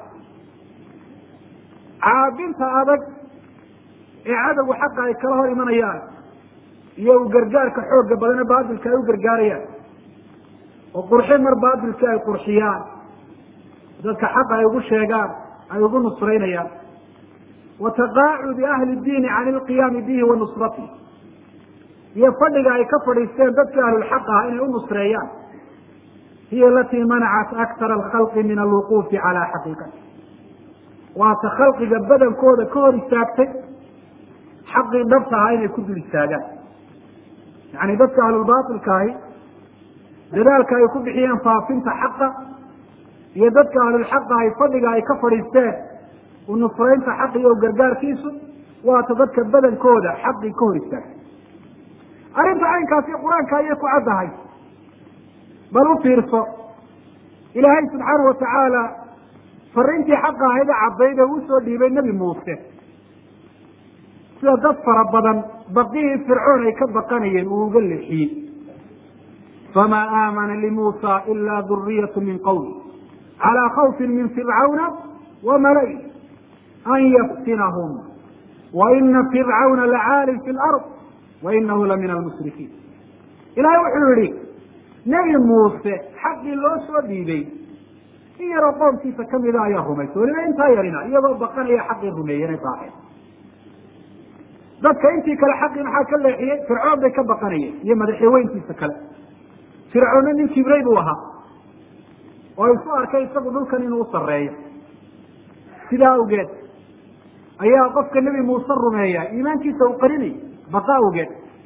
caabinta adag ee cadowgu xaqa ay kala hor imanayaan iyo u gargaarka xooga badane baatilka ay u gargaarayaan oo qurxin mar baatilkii ay qurxiyaan dadka xaqa ay ugu sheegaan ay ugu nusraynayaan wa taqaacudi ahli diini can ilqiyaami bihi wa nusratihi iyo fadhiga ay ka fadhiisteen dadkii ahlulxaq ah inay u nusreeyaan hiya alatii manacat aktara alkhalqi min alwuquufi calaa xaqiiqati waata khalqiga badankooda ka hor istaagtay xaqii dhabta ahaa inay ku dul istaagaan yacni dadka ahlulbaatilka ahi dadaalka ay ku bixiyeen faafinta xaqa iyo dadka ahlulxaqa ahi fadhiga ay ka fadhiisteen u nusraynta xaq iyo gargaarkiisu waata dadka badankooda xaqii ka hor istaagtay arrinta caynkaasi qur-aanka ayay ku caddahay bal u fiirso ilaahay subxaana watacaala fariintii xaqa ahayd ee caddayd ee uu soo dhiibay nebi muuse sida dad fara badan baqihii fircoon ay ka baqanayeen uu uga leexiyey famaa aamana limuusa ila duriyatu min qowmi calaa khawfin min fircawna wa malai an yaftinahum wa ina fircawna lacaalin fi lard wa inahu la min almushrikiin ilahay wuxuu yihi nebi muuse xaqii loo soo dhiibay in yaroo qoomkiisa kamida ayaa rumaysa weliba intaa yarina iyagoo baqanaya xaqii rumeeyeen raaceen dadka intii kale xaqii maxaa ka leexiyey fircoon bay ka baqanayeen iyo madaxweyntiisa kale fircoonna nin kibrey buu ahaa oo isu arkay isagu dhulkan inuu usareeyo sidaa awgeed ayaa qofka nebi muuse rumeeya iimaankiisa uu qarinay baqa awgeed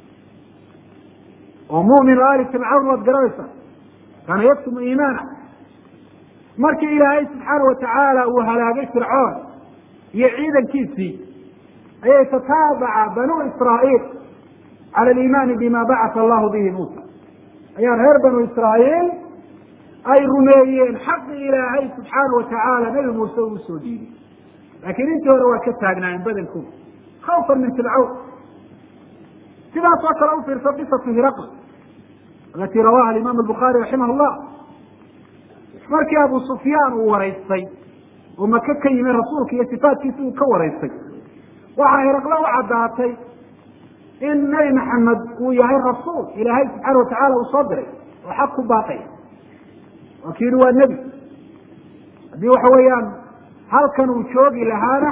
oo mumin ali fircawn waad garanaysaa kaana yaktumu iimaana markii ilaahay subxaana watacaala uu halaagay fircoon iyo ciidankiisii ayay tataabaca banuu israa'iil cala aliimaani bima bacata allahu bihi muusa ayaa reer banu israa'iil ay rumeeyeen xaqi ilaahay subxaana watacaala nebi muuse uu soo dhiibay laakiin intii hore waa ka taagnaayeen badankooda khawfan min fircawn sidaas oo kale ufiirso qisatu hiraql alati rawaha alimaam albukhaari raximah llah markii abu sufyaan uu waraystay oo maka ka yimi rasuulka iyo sifaatkiisi uu ka waraystay waxaa hiraqle u caddaatay in nebi maxamed uu yahay rasuul ilaahay subxaana watacaala uu soo diray oo xaq ku baaqaya waa ki yihi waa nebi haddii waxa weeyaan halkan uu joogi lahaana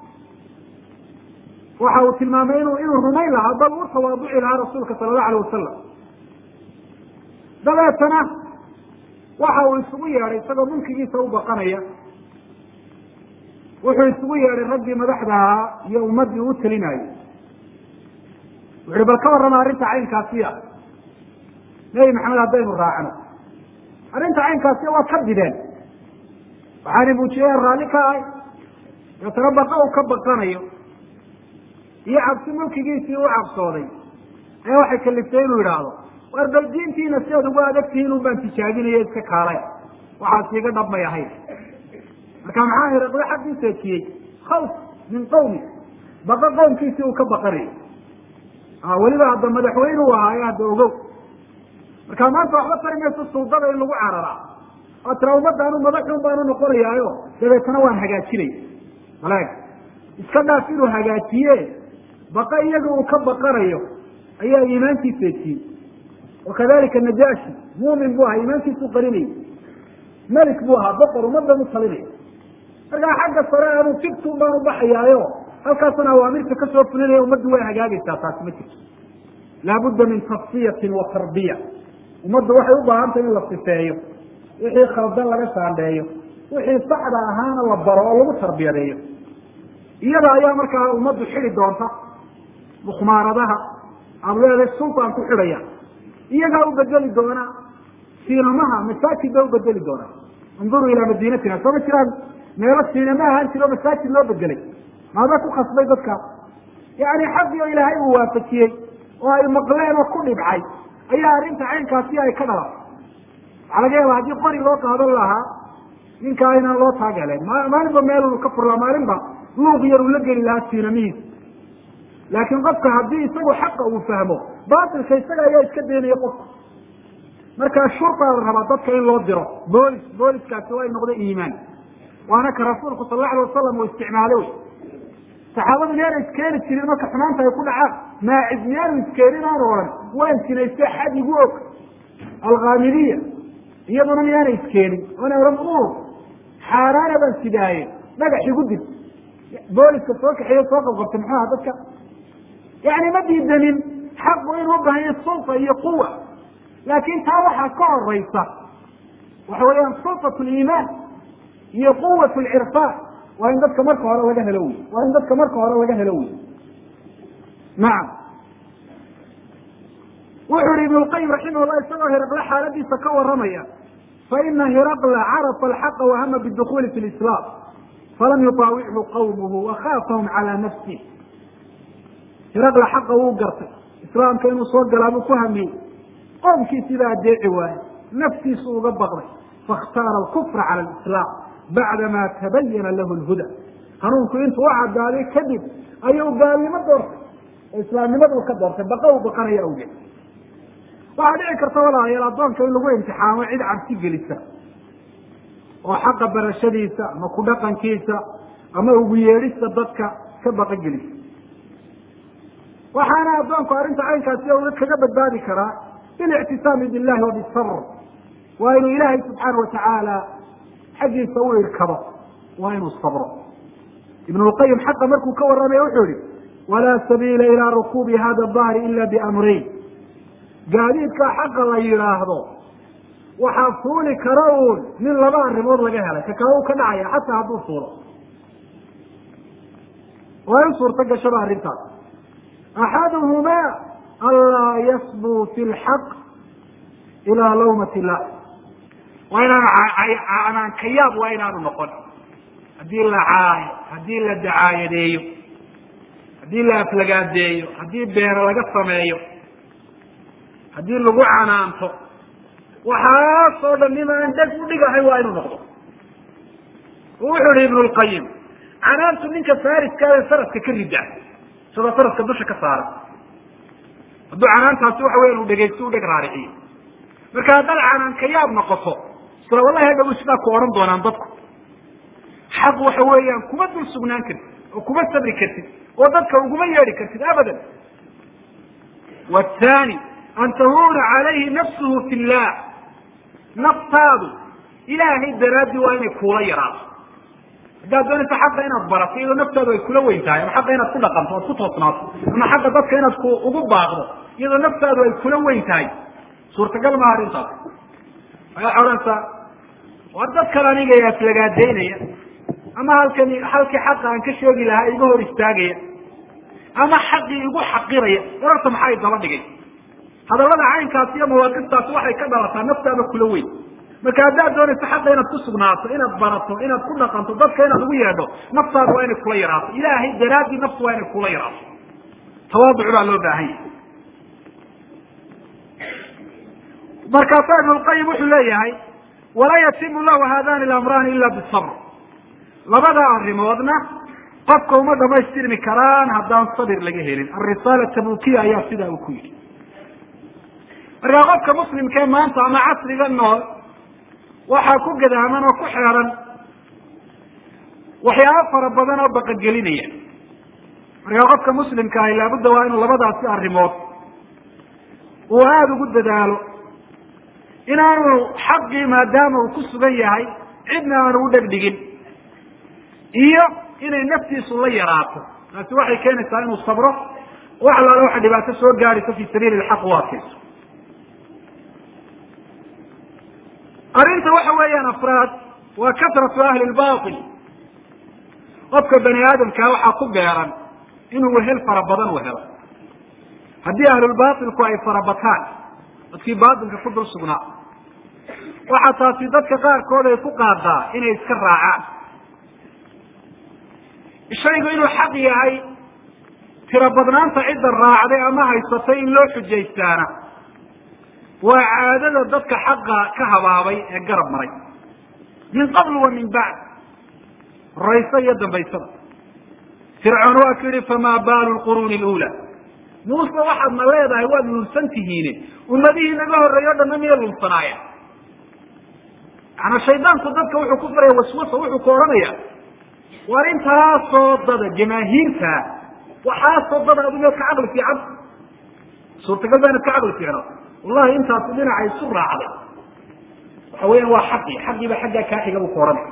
waxa uu tilmaamay inu inuu rumayn lahaa bal u tawaaduci lahaa rasuulka sala allahu alayh wasalam dabeetana waxa uu isugu yeedhay isagoo mulkigiisa u baqanaya wuxuu isugu yeedhay raggii madaxda ahaa iyo ummaddii u talinayay wuxuhi bal ka warrama arrinta caynkaasiya nebi maxamed haddaynu raacno arrinta caynkaasiya waa ka bideen waxaana muujiyeen raalli ka ahay deetana baqa uu ka baqanayo iyo cabsi mulkigiisii u cabsooday ayaa waxay kaliftay inuu yidhaahdo war bal diintiina si aad ugu adagtihiin un baan tijaabinayo iska kaalay waxaas iga dhabmay ahayd marka maxaa hiraqle xaggii seejiyey khawf min qawmi baqa qowmkiisii uu ka baqanayo weliba hadda madaxweyne u ahaayo hadda ogow marka maanta waxba tari mayso suldada in lagu cararaa oo tira ummadda anu madaxun baanu noqonayaayo dabeetana waan hagaajinaya malaag iska dhaaf inuu hagaajiye baqa iyaga uu ka baqanayo ayaa iimaankii seejiyey wakadalika najaashi muumin buu ahaa iimaankiisuu qarinayay melik buu ahaa boqor ummadan u talinaya markaa xagga sare anu tibtun baan u baxayaayo halkaasana awaamirta kasoo fulinaya ummaddu way hagaagaysaa taasi ma jirto laabudda min tasfiyatin wa tarbiya ummaddu waxay u baahantay in la sifeeyo wixii khaldan laga saandheeyo wixii saxda ahaana la baro oo lagu tarbiyadeeyo iyada ayaa markaa ummaddu xidi doonta mukhmaaradaha aada leedahay sultaan ku xidhaya iyagaa u bedeli doona siinamaha masaajid ba u bedeli doona induruu ilaa madiinatina soo ma jiraan meelo siinama ahaan jiro masaajid loo bedelay maada ku khasbay dadka yani xaqii oo ilaahay uu waafajiyey oo ay maqleen oo ku dhibcay ayaa arrinta caynkaasi ay ka dhalatay waxaa laga yaaba haddii qori loo qaadan lahaa ninkaa inaan loo taageleen maalinba meel ka furlaa maalinba luuq yar uu la geli lahaa siinamihiisa laakiin qofka haddii isagu xaqa uu fahmo baatilka isaga ayaa iska daynaya qofka markaa shurtaa la rabaa dadka in loo diro boolis booliskaasi waa noqda iimaan waana ka rasuulku sal alla alay wasalam uu isticmaalo wey saxaabadu miyaana iskeeni jirin marka xumaanta ay ku dhacaan maacis miyaanu iskeenin aan odhan waan sinayste xad igu og alkhaamidiya iyaduna miyaana iskeenin oona odhan ur xaaraana baan sidaaye dhagax igu dil booliska soo kaxeeyo soo qabqabtay muxuu aha dadka yani ma diidanin xaqu inuu ubahanya sulta iyo quwa laakin taa waxaa ka horeysa waxa weeyaan sulfat liimaan iyo quwat lcirfaan waa in dadka marka hore laga helo wey waa in dadka marka hore laga helo wey nacam wuxu ihi ibn lqayim raximah llah isagoo hiraqle xaaladiisa ka waramaya faina hiraqla carafa alxaqa wahama bidukuli fi lislaam falam yutaawichu qawmuhu wakhaafahum calaa nafsih hiraqla xaqa wuu gartay islaamka inuu soo galaabuu ku hamiyey qoomkiisii baa adeeci waaye naftiisu uga baqday faاkhtaara alkufra cala alislaam bacdama tabayana lahu lhuda hanuunku intuu u cadaaday kadib ayuu gaalnimo doortay oo islaamnimaduu ka doortay baqa uu baqanaya awgeed waxaa dhici karta walaalayaal addoonka in lagu imtixaamo cid cabsi gelisa oo xaqa barashadiisa ama ku dhaqankiisa ama ugu yeedhista dadka ka baqa gelisa waxaana addoonku arrinta caynkaasi uga kaga badbaadi karaa bilictisaami billahi wa bisabr waa inuu ilaahay subxaana watacaala xaggiisa u irkabo waa inuu sabro ibn lqayim xaqa markuu ka warramaya wuxuu yihi walaa sabiila ilaa rukuubi hada dahri ila biamrayn gaadiidkaa xaqa la yidhaahdo waxaa fuuli kara uun nin laba arrimood laga helay ka kale uu ka dhacaya xataa hadduu fuulo waa in suurto gashaba arrintaas axaduhumaa anlaa yasbuu fi lxaq ilaa lawmat illah waa inaanu canaankayaab waa inaanu noqon haddii la caayo haddii la dacaayadeeyo haddii la aflagaadeeyo haddii beeno laga sameeyo haddii lagu canaanto waxaasoo dhan nimaan dheg u dhigahay waa inuu noqdo wuxuu ihi ibnu lqayim canaantu ninka fariskaada faraska ka rida isagoo faraska dusha ka saara hadduu canaantaasi waxa weya inu dhegaysto u dheg raariciyo marka haddaad canaankayaab noqoto isla wallahi hadhow sidaa ku odhan doonaan dadku xaq waxa weeyaan kuma dul sugnaan kartid oo kuma sabri kartid oo dadka uguma yeedhi kartid abadan wthani an tahuna calayhi nafsuhu fi llah naftaadu ilaahay daraadii waa inay kuula yaraato haddaad doonaysa xaqa inaad barato iyadoo naftaadu ay kula weyn tahay ama xaqa inaad ku dhaqanto oad ku toosnaato ama xaqa dadka inaad ku ugu baaqdo iyadoo naftaadu ay kula weyn tahay suurtagal maha arrintaas waxay odhanaysaa war dadkan aniga ee aflagaadeynaya ama halkani halkii xaqa aan ka sheegi lahaa iga hor istaagaya ama xaqii igu xaqiraya wararta maxay daba dhigay hadallada caynkaasi iyo mawaaqiftaasi waxay ka dhalataa naftaada kula weyn marka haddaad doonayso xaqa inaad ku sugnaato inaad barato inaad ku dhaqanto dadka inaad ugu yeedho naftaada waa inay kula yaraato ilaahay daraaddii naftu waa inay kula yaraato tawaaduc baa loo baahan yahay markaasaa ibnu lqayim wuxuu leeyahay walaa yatimu lahu haadani lamraani ila bisabr labada arrimoodna qofka uma dhamaystirmi karaan haddaan sabir laga helin alrisaala tabukiya ayaa sidaa uu ku yidhi markaa qofka muslimkee maanta ama casriga nool waxaa ku gadaaman oo ku xeeran waxyaabo fara badan oo baqagelinaya markaa qofka muslimka ahi laabudda waa inuu labadaasi arrimood uu aada ugu dadaalo inaanu xaqii maadaama uu ku sugan yahay cidna aanu u dhegdhigin iyo inay naftiisu la yaraato taasi waxay keenaysaa inuu sabro wax alaala waxa dhibaato soo gaadhayso fi sabiili lxaq u adkayso arrinta waxa weeyaan afraad waa kasratu ahli lbail qofka bani aadamkaa waxaa ku beeran inuu wehel fara badan u helo haddii ahlulbailku ay farabataan dadkii baatilka ku dul sugnaa waxaa taasi dadka qaarkood ay ku qaadaa inay iska raacaan shaygu inuu xaq yahay tiro badnaanta cidda raacday ama haysatay in loo xujaystaana waa caadada dadka xaqa ka habaabay ee garab maray min qabl wa min bacd horaysa iyo dambaysada fircoon waa ku yihi famaa baalu lquruuni lula muuse waxaad na leedahay waad lulsan tihiine ummadihii naga horreeyo o dhanna miyay lulsanaayeen yaana shaydaanku dadka wuxuu ku faraya waswasa wuxuu ku odhanaya war intaasoo dada jamaahiirta waxaasoo dada adigo ka caqli fiican suurtagal ba inad ka caqli fiicno wallahi intaasu dhinaca isu raacday waxa weeyaan waa xaqi xaqiiba xaggaa kaa xiga buu ku odhanaya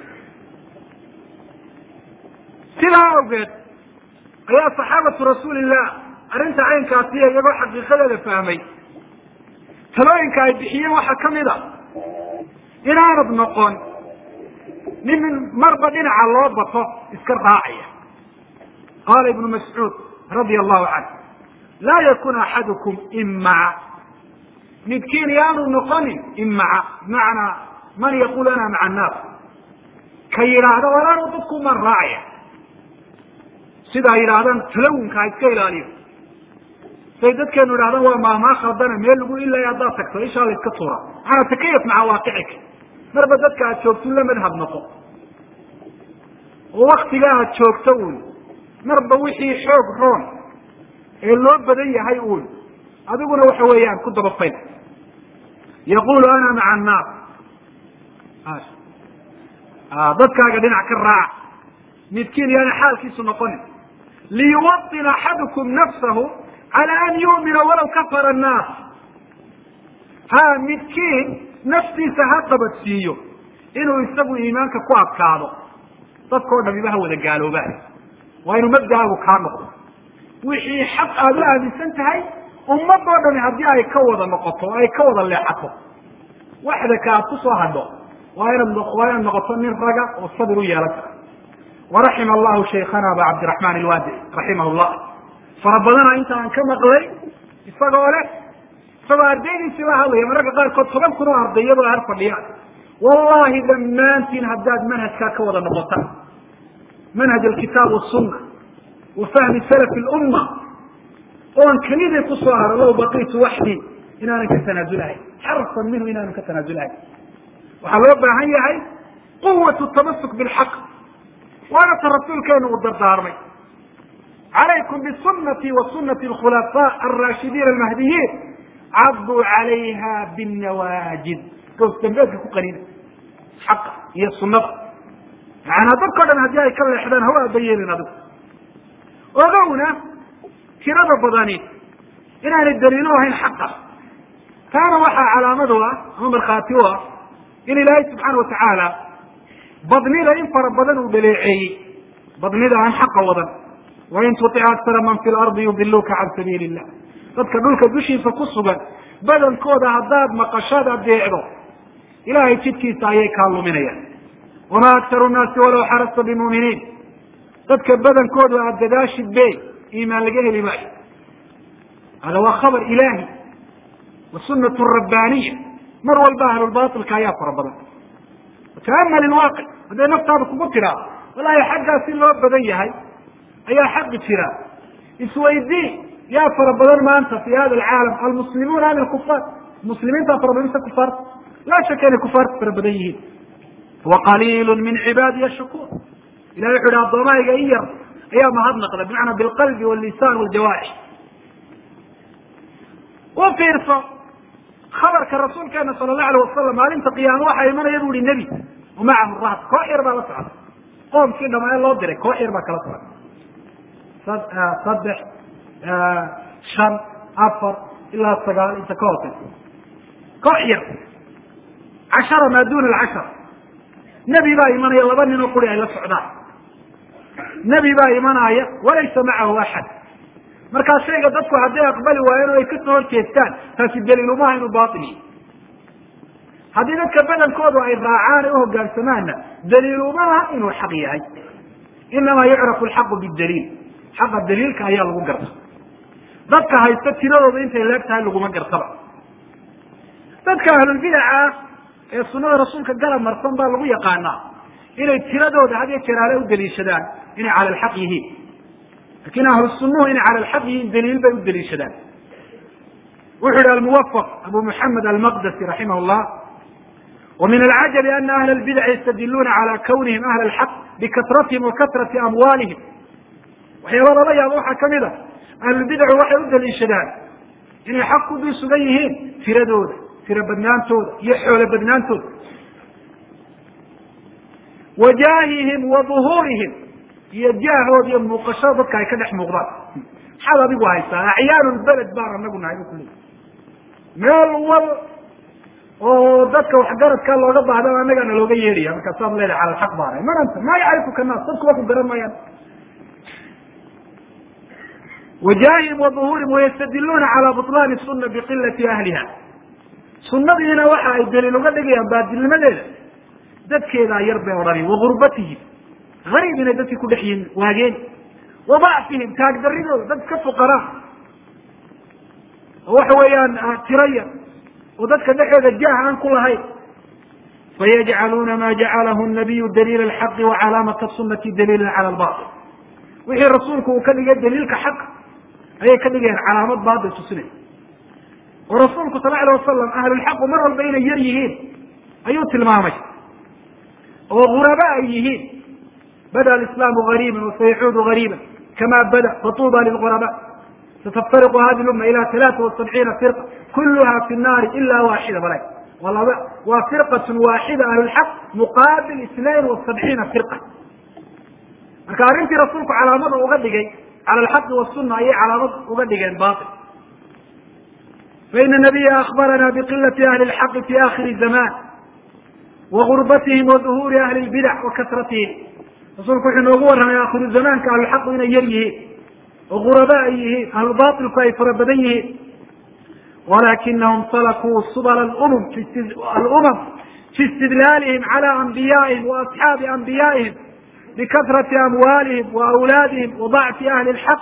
sidaa awgeed ayaa saxaabatu rasuulillah arrinta caynkaasiya iyagoo xaqiiqadeeda fahmay talooyinka ay bixiyeen waxaa kamid a inaanad noqon nin marba dhinaca loo bato iska raacaya qaala ibnu mascuud radia allahu canhu laa yakun axadukum imaca midkiin yaanu noqonin imaca bimacnaa man yaqul ana maca annaas ka yidhaahda walaanu dadku maan raacaya sidaa yidhaahdaan talawunka ha iska ilaaliyo say dadkeenu idhahdaan waa maahmaa khaldana meel lagu ilaya haddaad tagto ishaa la iska tuura maanaa takayaf maca waaqicika marba dadka aad joogto la madhab noqo oo waktiga aad joogto uun marba wixii xoog roon ee loo badan yahay uun adiguna waxa weeyaan ku dabafayl yaqulu ana maca annaas dadkaaga dhinac ka raaca midkiin yaana xaalkiisu noqonin liyuwaطin axadukum nafsahu cala an yu'mina walaw kafara annaas ha midkiin naftiisa ha qabadsiiyo inuu isagu iimaanka ku adkaado dadkao dhamiba ha wada gaaloobaan waa inuu mabdaagu kaa noqdo wixii xaq aada u aaminsan tahay ummadoo dhami haddii ay ka wada noqoto o ay ka wada leexato waxdaka aad ku soo hadho waa inaad waa inaad noqoto nin raga oo sabir u yeelan kara waraxima allahu shaykhana aba cabdiraxmaan ilwaadi raximah llah fara badana inta aan ka maqlay isagoo leh isagoo ardaydiisii la hadlaya mararka qaarkood toban kun oo arday iyadoo har fadhiya wallahi dhammaantiin haddaad manhajkaa ka wada noqotaan manhaj alkitaab wasunna wa fahmi salafi lumma oon kelidii kusoo haro low baqiitu waxdii inaanan ka tanaasulahayn xarfan minhu inaanan ka tanaasulahayn waxaa loo baahan yahay quwatu tamasuk bilxaq waana ta rasuulkeenu uu dardaarmay calaykum bisunati wa sunati alkhulafaa alraashidiin almahdiyiin caduu calayha binnawaajid goos dambeedka ku qanina xaqa iyo sunada macanaa dadkao dhan haddii ay ka leexdaan hawa aba yeelin adigu ogowna tirada badani inaanay daliilo ahayn xaqa taana waxaa calaamadu ah ama markhaati u ah in ilaahay subxaana watacaala badnida in fara badan uu dhaleeceeyey badnida aan xaqa wadan wain tutic aktara man fi lardi yudiluuka can sabiili illah dadka dhulka dushiisa ku sugan badankooda haddaad maqashaad adeecdo ilahay jidkiisa ayay kaa luminayaan wamaa aktaru nnaasi walaw xarasta bimuuminiin dadka badankoodu aad dadaashid be iimaan laga heli maayo hada waa khabar ilaahi wa sunat rabbaaniya mar walba ahlulbailka ayaa fara badan wata'amal ilwaaqic hadday naftaada kugu tiraa wallahi xaggaa si loo badan yahay ayaa xaqi jira isweydii yaa fara badan maanta fi hada alcaalam almuslimuuna am ilkufaar muslimiintaa fara badan mise kufaarta laa shaka inay kufaarta fara badan yihiin waqaliilu min cibaadiya shakuur ilahi wuxu ihi addoomayga in yar ayaa mahadnaqda bimacnaa bilqalbi wallisaan waljawaarix u fiirso khabarka rasuulkeena sala allahu alayh wasalam maalinta qiyaama waxaa imanaya bu ihi nebi wamacahu rahd koox yar baa la socda qoomkii dhamaa loo diray koox yar baa kala socda saddex shan afar ilaa sagaal inta ka hooseysa koox yar cashara maa duna alcashara nebi baa imanaya laba nin oo quri ay la socdaan nebi baa imanaya walaysa macahu axad markaa shayga dadku hadday aqbali waayeen oo ay kasoo horjeestaan taasi daliilumaha inuu bail yahy haddii dadka badankoodu ay raacaan ee uhogaansamaanna daliilumaha inuu xaq yahay inamaa yucrafu alxaqu bidaliil xaqa daliilka ayaa lagu garta dadka haysta tiradooda intay leeg tahay laguma gartaba dadka ahlulbidaca ah ee sunada rasuulka garab marsan baa lagu yaqaanaa inay tiradooda had iyo jeer ale u daliishadaan inay cala alxaq yihiin lakin ahlu sunuhu inay cala alxaq yihiin daliil bay u daliishadaan wuxu yihi almuwafaq abu muxamed almaqdasi raximah llah wa min alcajabi ana ahla albidaci yastadiluuna cala kawnihim ahla alxaq bikasratihim wa kasrati amwaalihim waxyaaba lala yaabo waxaa kamid a ahlulbidacu waxay u daliishadaan inay xaq ku dul sugan yihiin tiradooda tiro badnaantooda iyo xoolo badnaantooda wa jaahihim wa duhuurihim iyo jaahooda iyo muuqashada dadka ay ka dhex muuqdaan maxaad adigu haysaa acyaanu lbeled baan anagu nahay bu kuleeyi meel wal oo dadka waxgaradkaa looga baahda annagaana looga yeedhaya markaasaad leedahay cala alxaq baana man anta maa yacrifuka naas dadku waa ku garan maayaan wajaahihim wa duhuurihim wayastadiluuna cala buطlaani suna biqilati ahliha sunadiina waxa ay daliil uga dhigayaan baadilnimadeeda dadkeedaa yar bay odhanayan wagurbatihim gariib inay dadkii ku dhex yihin waageen wa dacfihim taagdaridooda dad iska fuqaraa oo waxa weeyaan tiraya oo dadka dhexeeda jaah aan ku lahayn fayajcaluuna ma jacalahu nabiyu daliila alxaqi wa calaamata sunati daliilan cala albail wixii rasuulku uu ka dhigay daliilka xaq ayay ka dhigayaan calaamad baatil tusinay oo rasuulku sal alay wasalam ahlulxaqu mar walba inay yar yihiin ayuu tilmaamay oo guraba ay yihiin bada alislaamu gariiban wasayacuudu gariiban kama bada fatuuba lilguraba sataftariqu hadi lumma ila talaata wasabciina firqa kuluha fi nnaari ila waaxida bala walaba waa firqatun waaxida ahlulxaq muqaabil isnain wasabciina firqa marka arrintii rasuulku calaamada uga dhigay cala alxaqi wasuna ayay calaamad uga dhigeen bail faina nabiya akbarana biqilati ahli lxaqi fi akhiri zaman wagurbatihim waduhuuri ahli lbidac wa kasratihim rasuulku wuxuu noogu warramay akhiru zamaanka ahlulxaqu inay yar yihiin oo guraba ay yihiin ahlubailku ay fara badan yihiin walakinahum salakuu subla lumam alumam fi istidlaalihim cala anbiyaihim wa asxaabi anbiyaihim bikasrati amwaalihim wa awlaadihim wa dacfi ahli lxaq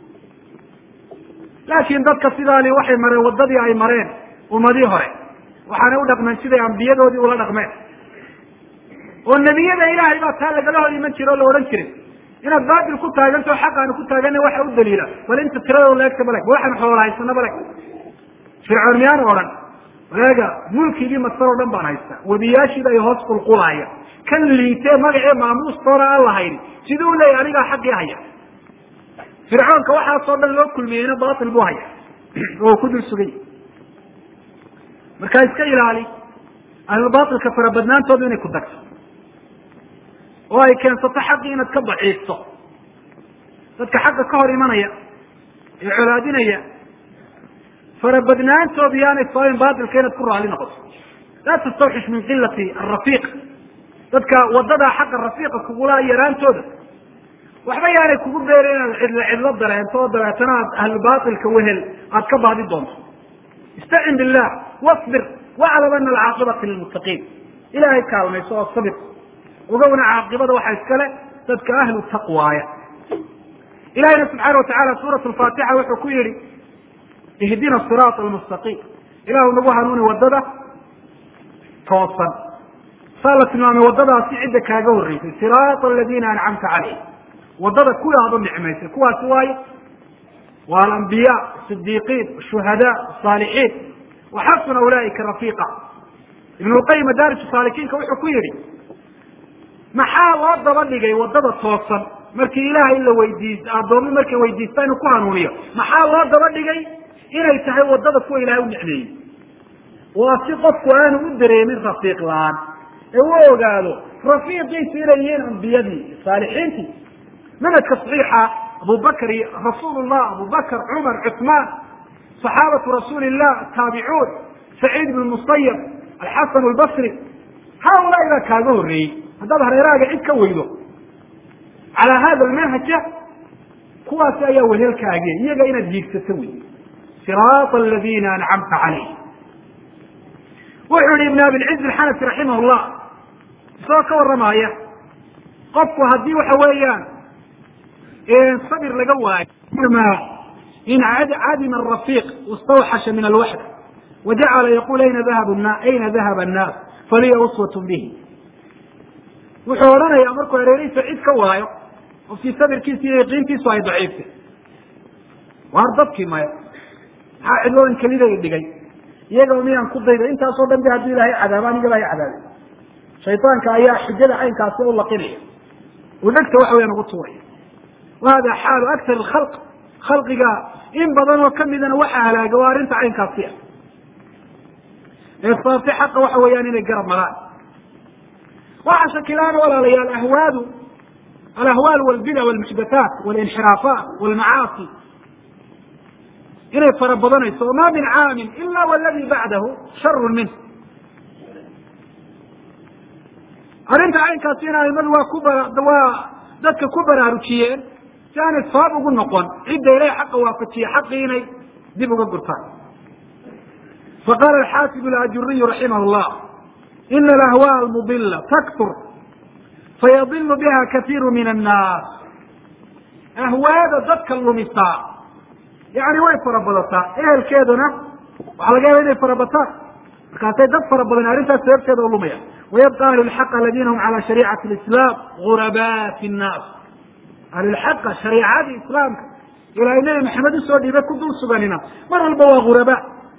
laakiin dadka sidaani waxay mareen waddadii ay mareen ummadii hore waxaanay u dhaqmeen siday ambiyadoodii ula dhaqmeen oo nebiyada ilaahay baa taa lagala hor iman jira oo la odhan jiray inaad baatil ku taaganto xaq aanu ku taagana waxa u daliila bal inta tiradoo laegta baleg waxaan xoola haysana baleg fircoon miyaanu odhan waleega mulkigii masar oo dhan baan haystaa webiyaashiida ay hoos qulqulaaya kan liitee magacee maamuustoona aan lahayn siduu leeyahy anigaa xaqii haya fircoonka waxaasoo dhan loo kulmiyeyna batil buu haya oo ku dul sugay markaa iska ilaali ahlulbatilka farabadnaantoodu inay ku dagto oo ay keensato xaqii inaad ka daciifto dadka xaqa ka hor imanaya ee colaadinaya farabadnaantoodu yaanay sababin batilka inaad ku raali noqoto laa tastawxish min qilati arafiiq dadka wadada xaqa rafiiqa kugula yaraantooda waxba yaanay kugu beerin inaad cidlo cidlo dareento oo dabeetana aad ahlubatilka wehel aad ka baadi doonto istacin billah wasbir waclam ana alcaaqibata lilmuttaqiin ilaahay kaalmayso oo sabir ogowna caaqibada waxa iskale dadka ahlu taqwaaya ilahayna subxaana watacala suurat lfaatixa wuxuu ku yihi ihdina siraata almustaqiim ilahu nagu hanuuni wadada toosan saa la tilmaamay waddadaasi cidda kaaga horreysay siraata aladiina ancamta calayh waddada kuwii aad u nicmaysay kuwaasi waayo waa alambiya sidiiqiin shuhadaa saalixiin waxasuna ulaaika rafiiqa ibn lqayim madaarij saalikiinka wuxuu ku yihi maxaa loo daba dhigay waddada toosan markii ilaahay la weydiis addoomi markay weydiistaa inuu ku hanuuniyo maxaa loo daba dhigay inay tahay waddada kuwa ilahay u nicmeeyey waa si qofku aanu u dareemin rafiiq la-aan ee u ogaado rafiiqiisi inay yihiin ambiyadii saalixiintii manhajka saxiixa abubakr iyo rasuul llah abubakr cumar cuثmaan صaxaabatu rasuuli llah taabicuun saciid ibn musayab alxasan albasri haulaai baa kaaga horreeyey haddaad hareerahaaga cid ka weydo calaa hada almanhaja kuwaasi ayaa wehelkaage iyaga inaad hiigsato wey siraata aladiina ancamta calayh wuxuu yihi ibn abilciz alxanafi raximah llah isagoo ka waramaaya qofku haddii waxa weeyaan sabir laga waayo in cadima arafiiq istawxasha min alwaxda wajacala yaqul ayna dahab ayna dahaba annaas faliya uswat bihi wuxuu odhanayaa markuu hareerihiisa cid ka waayo qofkii sabirkiisa iyo yaqiintiisu ay daciiftay waar dadkii maya maxaa cidloodan kelidayga dhigay iyagaba miyaan ku dayday intaasoo dhan ba haddii ilahay cadaaba aniga baa cadaabay shaydaanka ayaa xujada caynkaasi u laqinaya uu dhegta waxa weyaan ugu tuuraya wa hada xaalu aktar alkhalq khalqiga in badan oo kamidana waxa halaaga waa arrinta caynkaasi ah ee saabtay xaqa waxa weeyaan inay garab maraan waxa shakilaana walaalayaal ahwaadu alahwaal walbida walmuxdathaat walinxiraafaat walmacaasi inay fara badanayso ma min caamin ila waladi bacdahu sharu minh arrinta caynkaasina aimadu waa ku waa dadka ku baraarujiyeen si aanay sabab ugu noqon cidda ilahay xaqa waafajiye xaqii inay dib uga gurtaan faqala alxaafid alajuriyu raximah llah ina alahwaa almudila taktur fayadilu biha kaiiru min annaas ahwaada dadka lumisaa yani way farabadataa ehelkeeduna waxaa laga yaba inay farabataan markaasay dad fara badan arrintaas sababteeda u lumaya wayabqa ahlu lxaq aladina hum cala shariicati lislam guraba fi nnaas ahlulxaqa shariicadii islaamka ilaahay nebi maxamed usoo dhiibay ku dul suganina mar walba waa guraba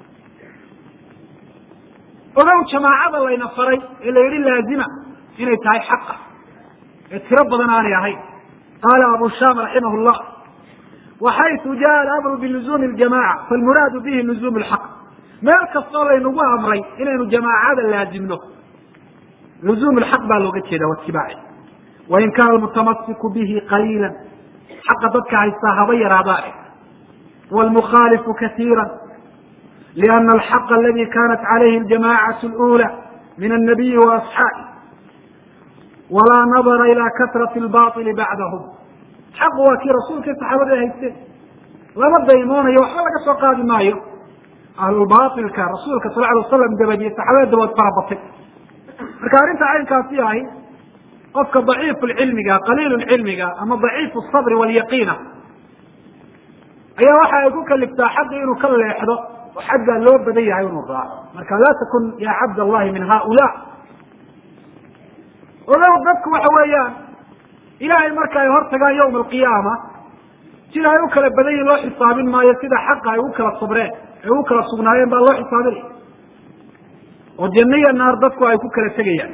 ogow jamaacada layna faray ee la yihi laazima inay tahay xaqa ee tiro badan aanay ahayn qaala abu sham raximah llah waxaytu jaa alamru biluzuumi ljamaca falmuraadu bihi luzuum lxaq meel kastoo laynagu amray inaynu jamaacada laazimno luzuum lxaq baa looga jeeda watibaaci wain kaana almutamasiku bihi qaliila xaqa dadka haystaa haba yaraadaane wlmukhaalifu kaiira liana alxaqa aladi kanat calayhi ljamacatu lula min annabiyi waasxaabi walaa nadara ila kasrati lbaili bacdahum xaqu waa kii rasuulka saxaabada haysteen lama daymoonayo waxba laga soo qaadi maayo ahlulbailka rasuulka sal alay wasalam dabadiye saxaabada dabood farabatay marka arrinta caynkaasi ahi qofka daciifu lcilmiga qaliilu lcilmiga ama daciifu sabri walyaqiina ayaa waxa ay ku kaliftaa xaqii inuu ka leexdo oo xaggaa loo badan yahay inuu raaco marka laa takun ya cabd allahi min haula ogow dadku waxa weeyaan ilahay marka ay hor tagaan yawma alqiyaama sida ay u kala badan yihin loo xisaabin maayo sida xaqa ay u kala sabreen ay u kala sugnaayeen baa loo xisaabinaya oo janno iyo naar dadku ay ku kala tegayaan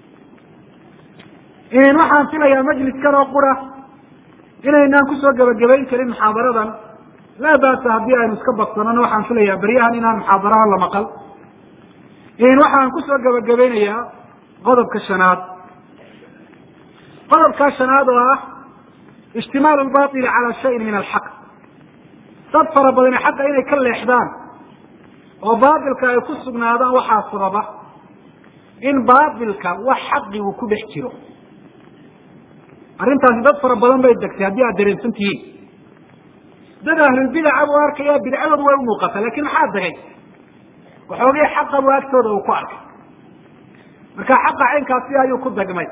waxaan filayaa majliskan oo qura inaynaan kusoo gebagabayn karin muxaadaradan laa basa haddii aynu iska badsanano waxaan filayaa beryahan inaan muxaadaraha la maqal waxaan kusoo gebagabaynayaa qodobka shanaad qodobkaa shanaad oo ah ijtimaalu lbaili cala shayin min alxaq dad fara badani xaqa inay ka leexdaan oo baatilka ay ku sugnaadaan waxaa sababa in baatilka wax xaqi uu ku dhex jiro arrintaasi dad fara badan bay degtay haddii aad dareensan tihiin dad ahlulbidaca buu arkaya bidcadoodu way umuuqataa lakin maxaa degay waxoogay xaqa buu agtooda uu ku arkay marka xaqa caynkaasi ayuu ku dagmay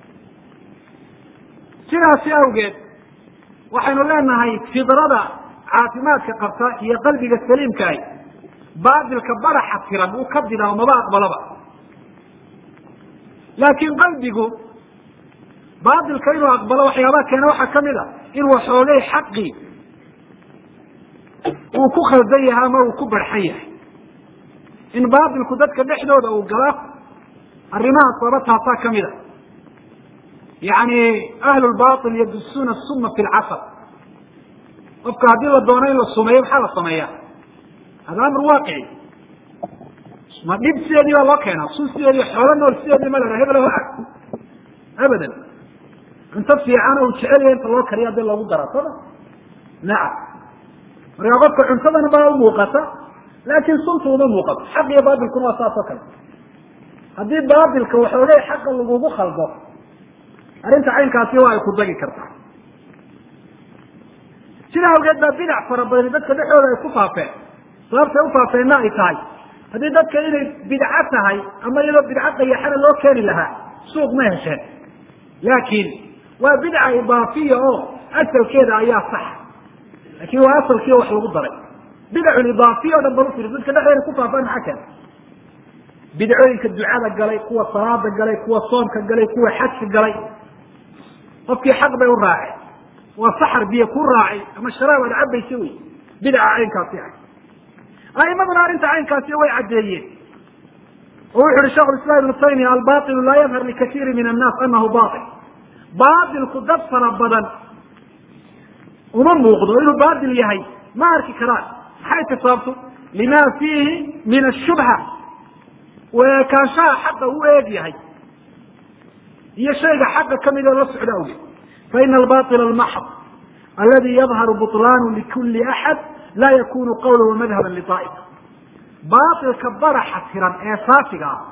sidaasi awgeed waxaynu leenahay fidrada caafimaadka qabta iyo qalbiga saliimkaahi baatilka baraxa tiran uu ka didaa maba aqbalaba laakiin qalbigu baatilka inuu aqbalo waxyaabaha keena waxaa kamid a in waxoogay xaqii uu ku khaldan yahay ama uu ku barxan yahay in baatilku dadka dhexdooda uu gala arrimahaas laba taasaa kamid a yani ahlu lbail yadusuuna suma fi lcasal qofka haddii la doono in la sumeeyo maxaa la sameeya hada amr waaqici ma dhib sideedii baa loo keenaa sun sideedii xoolo nool sideedii ma la hebel abadan cunto fiican uu jecelya inta loo kariya hadii loogu dara soma nacam marka qofka cuntadana baa umuuqata laakin sunta uma muuqato xaq iyo baatilkuna waa saas oo kale haddii baatilka waxoogay xaqa lagugu khaldo arrinta caynkaasi waa ay ku dagi kartaa sidaa awgeed baa bidac fara badani dadka dhexdooda ay ku faafeen sababtay ufaafeenna ay tahay haddii dadka inay bidco tahay ama iyadoo bidco qayaxana loo keeni lahaa suuq ma hesheen laakiin waa bidca idaafiya oo asalkeeda ayaa sax laakin waa asalkii wax lagu daray bidacun idaafiya o dhan bal ufiri dadka dhexdeeda ku faafaan maxaa keena bidcooyinka ducada galay kuwa salaada galay kuwa soomka galay kuwa xajka galay qofkii xaq bay u raaceen waa saxar biyo ku raacay ama sharaab aad cabaysa wey bidca caynkaasi ah aimaduna arrinta caynkaasi way caddeeyeen oo wuxu uhi shekh islam ibnu taymiya albailu laa yadhar likaiiri min annaas anahu bail baatilku dad fara badan uma muuqdo inuu baatil yahay ma arki karaan maxay tisaabto lima fiihi min ashubha weekaanshaha xaqa u eeg yahay iyo shayga xaqa kamid oo la socda awgeed faina albail almaxd aladi yadharu buطlaanu likuli axad laa yakunu qawla wamadhaba liaa'ifa baailka baraxa tiran ee saafiga ah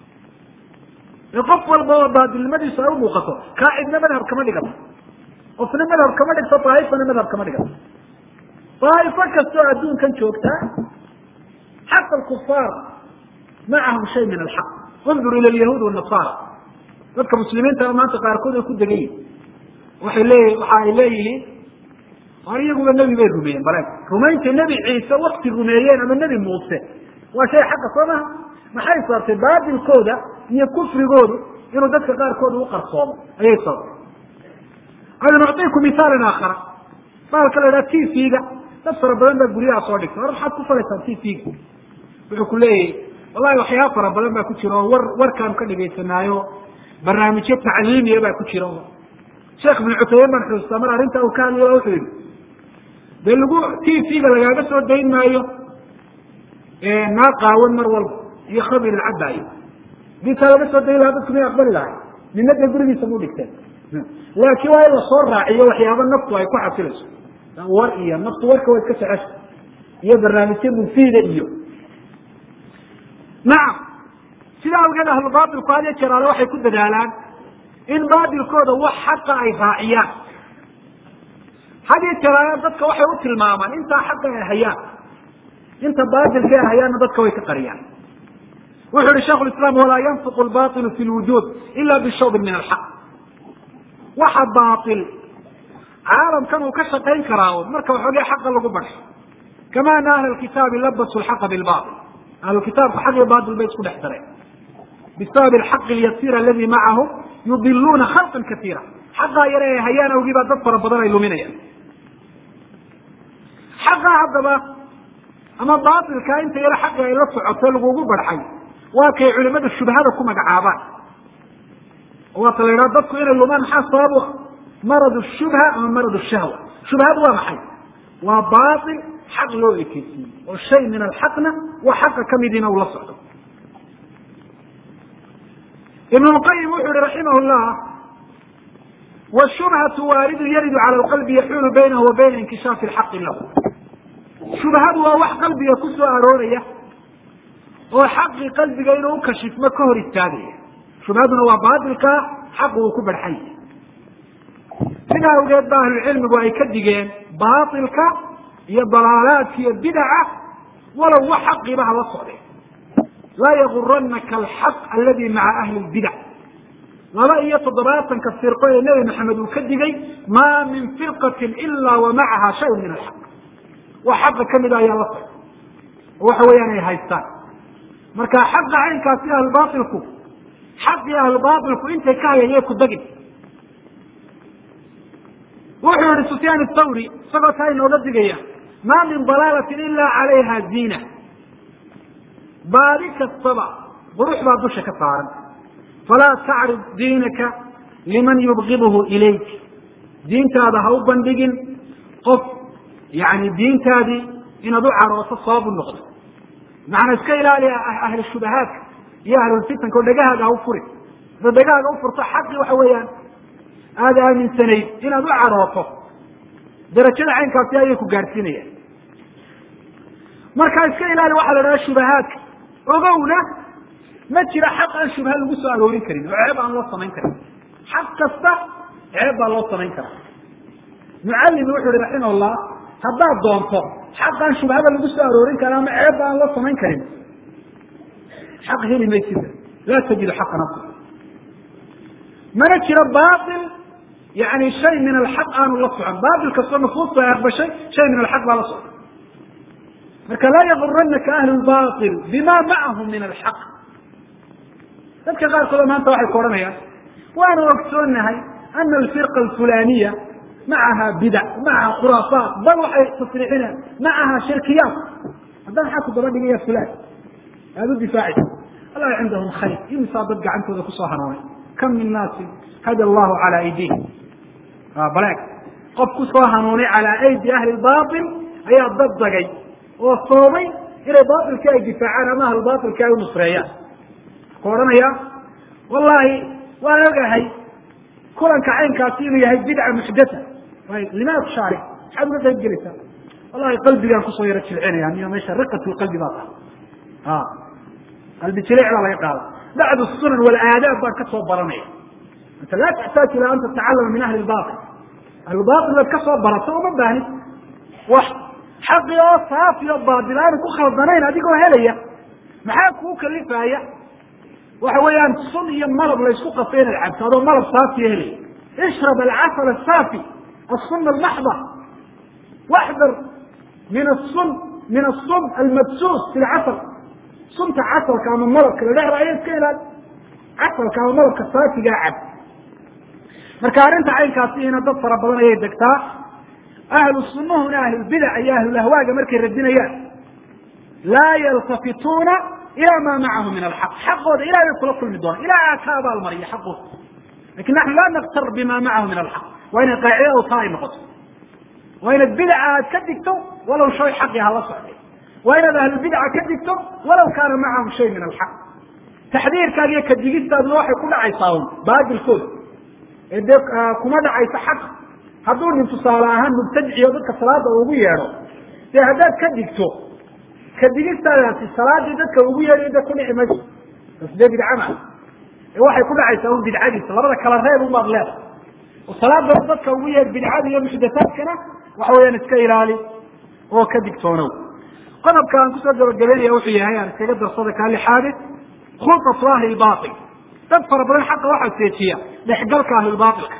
ee qof walba oo baatilnimadiisu ay umuuqato kaa cidna madhab kama dhigato qofna madhab kama dhigto daaifana madhab kama dhigato daaifo kastoo adduunkan joogtaa xaqa alkufaar macahum shay min alxaq undur ila alyahuud wanasaara dadka muslimiinta maanta qaarkood ay ku degan yihin waxay leeyi waxa ay leeyihiin war iyaguba nebi bay rumeeyeen bale rumaynta nebi ciise wakti rumeeyeen ama nebi muuse waa shay xaqa soo maha maxay sababtay baatilkooda iyo kufrigoodu inuu dadka qaarkooda u qarsoomo ayay sababtay aynu nucطiku misaalan aakhara baalka la idhaha t v-ga dad fara badan baa guryaha soo dhigtay war maxaad ku falaysaan t v-ga wuxuu ku leeyahay wallahi waxyaaba fara badan baa ku jira oo war warkaanu ka dhegaysanaayo barnaamijyo tacliimiya baa ku jira oo sheekh ibnu cutayman baan xusuustaa mar arrinta uu ka hadlayo wuxuu yihi dee lagu t v-ga lagaaga soo dayn maayo naa qaawan mar walba iyo khamir ilcabaayo hadii taa laga soo dayn lahaa dadku may aqbali lahay nina dee gurigiisa bu dhigteen laakiin waa in lasoo raaciyo waxyaaba naftu ay ku xasilayso war iyo naftu warka waa iska jecesha iyo barnaamijyo mufiida iyo nacam sidaa awgeed ahlu baatilku had iyo jeraale waxay ku dadaalaan in baatilkooda wax xaqa ay raaciyaan had iyo jeraale dadka waxay u tilmaamaan intaa xaqa ay hayaan inta baatilka ay hayaanna dadka way ka qariyaan wuxu uhi shekh lislaam walaa yanfiqu lbailu fi lwujuud ila bishawbin min alxaq waxa baail caalamkan uu ka shaqayn karaa marka waxoogay xaqa lagu basho kama ana ahla kitaabi labasu lxaqa bilbail ahlukitaabku xaq iyo bail bay isku dhex dareen bisabab alxaqi alyasiir aladi macahum yudiluuna khalqan kaiira xaqaa yare ay hayaan awgii baa dad fara badan ay luminayaan xaqaa haddaba ama baailka inta yare xaqi ay la socoto lagugu barxay waa kay culimadu shubhada ku magacaabaan waata la yidhaha dadku inay lumaan maxaa sabab u ah marad shubha ama marad shahwa shubhadu waa maxay waa baail xaq loo ekeysiiyey oo shay min alxaqna waa xaqa kamidiina uu la socdo ibn lqayim wuxu yihi raximah llah washubhatu waaridu yaridu cala lqalbi yaxuulu baynahu wa bayna inkishaafi lxaqi lahu shubhadu waa wax qalbiga ku soo arooraya oo xaqii qalbiga inuu ukashifmo ka hor istaagaya shubhaduna waa baatilka xaqu uu ku barxan yahay sidaa awgeed ba ahlucilmigu ay ka digeen baatilka iyo dalaalaadka iyo bidaca walow wax xaqiiba hala socdeen laa yaguranaka alxaq aladi maca ahli lbidac laba iyo toddobaatanka firqo ee nebi maxamed uu ka digay maa min firqatin ilaa wa macaha shayun min alxaq wax xaqa kamida ayaa la socda oo waxa weeyaan ay haystaan marka xaqa caynkaasi ahlubaailku xaqii ahlubaailku intay ka hayayay ku dagin wuxuu yihi sufyaan athawri isagoo taa inooga digaya maa min dalaalatin ila calayha ziina baadi kastaba qurux baa dusha ka saaran falaa tacrib diinaka liman yubgidhu ilayk diintaada ha u bandhigin qof yani diintaadii inaad u carooto sabab u noqdo macnaa iska ilaali ahlu shubahaadka iyo ahlulfitanka oo dhegahaaga ha u furi hadaad dhegahaaga u furto xaqii waxa weeyaan aada aaminsanayd inaad u carooto darajada caynkaasi ayay ku gaadhsiinayaan marka iska ilaali waxaa la dhaha shubahaadka ogowna ma jira xaq aan shubha lagu soo aroorin karin oo ceeb aan loo samayn karin xaq kasta ceeb baa loo samayn karaa mucalimi wuxu uhi raximah llah haddaad doonto xaq aan shubhaba lagu soo aroorin karin ama ceebba aan loo samayn karin xaq heli maysida laa tajidu xaqa nafsi mana jiro bail yani shay min alxaq aanu la socon bail kastoo nufuusta ay aqbashay shay min alxaq baa la socon marka laa yaguranaka ahlu lbail bima macahum min alxaq dadka qaarkooda maanta waxay ku odhanayaan waanu ogsoonahay ana alfirqa alfulaniya macaha bidac macaha khuraafaat bal waxay tasriixinaan macaha shirkiyaat hadda maxaa ku daba dhigaya fulan aada u difaacaysa wallahi cindahum khayr imisaa dad gacantooda kusoo hanuunay kam min naasi hada allahu calaa aydiihim baleeg qof kusoo hanuunay calaa aydi ahli lbail ayaa dad dagay oo soomay inay baailkii ay difaacaan ama ahlubaailkii ay u nusreeyaan ku odhanaya wallahi waan ogahay kulanka caynkaasi inuu yahay bidca muxdatha limaa tushaari maxaad uga qayb gelaysaa wallahi qalbigaan kusoo yaro jilcinaya niyo meesha riqat lqalbi baa tahay qalbi jilic baa laga qaada bacdu sunan walaadaab baan kasoo baranaya anta laa taxtaaj ilaa an tatacalama min ahli lbail ahlulbail baad kasoo barato uma baahnin wax xaqi oo saafi o baatil aanu ku khaldanayn adigoo helaya maxaa kuu kalifaaya waxa weeyaan sun iyo malab laysku qasay inaad cabto adoo malab saafiya helaya ishrab alcasal asaafi asun almaxda waxdar min asun min asun almadsuus fi lcasal sunta casalka ama malabka la dhehraaya iska ilaali casalka ama malabka saafigaa cab marka arrinta caynkaasiina dad fara badan ayay degtaa ahlu sunnahuna ahlulbidac iyo ahlulahwaaga markay radinayaan laa yaltafituuna ilaa maa macahu min alxaq xaqooda ilahay bay kula kulmi doonaan ilahay aa ka abaalmariya xaqooda lakin naxnu laa naktar bima macahu min alxaq waa inay qaacidadu taa ay noqoto waa inaad bidaca aad ka digto walow shay xaqi hala socday waa inaad ahlulbidaca ka digto walaw kaana macahum shay min alxaq taxdiirkaaga iyo kadigistaaduna waxay ku dhacaysaa un baadilkooda ee dee kuma dhacayso xaq hadduu nin tusaale ahaan mubtadiciyo dadka salaada ugu yeedho dee haddaad ka digto kadigistaadaasi salaadii dadka ugu yeedhay de ku dhici mayso bas dee bidca maa ee waxay ku dhacaysaa un bidcadiisa labada kala reeb umaad leedahay oo salaada dadka ugu yeedh bidcada iyo muxdathaadkana waxa weeyaan iska ilaali oo ka digtoonow qodobka aan kusoo gabagabeynaya wuxuu yahay aan iskaga darsada kaa lixaadi khulqatu ahli lbail dad fara badan xaqa waxaa seejiya dhexgalka ahlulbaailka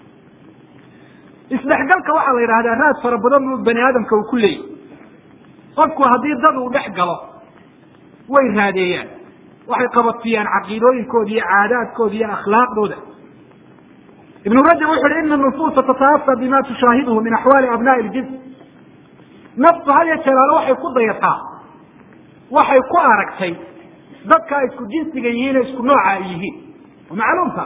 isdhexgalka waxaa la yidhahdaa raad fara badan uu bani aadamka uu ku leeyahy qofku haddii dad uu dhex galo way raadeeyaan waxay qabatiyaan caqiidooyinkooda iyo caadaadkooda iyo akhlaaqdooda ibnu rajab wuxu uhi ina nufuusa tataafa bima tushaahiduhu min axwaali abnaai ljins naftu had ya jeelaale waxay ku dayataa waxay ku aragtay dadka ay isku jinsiga yihiin ee isku nooca ay yihiin oo macluumta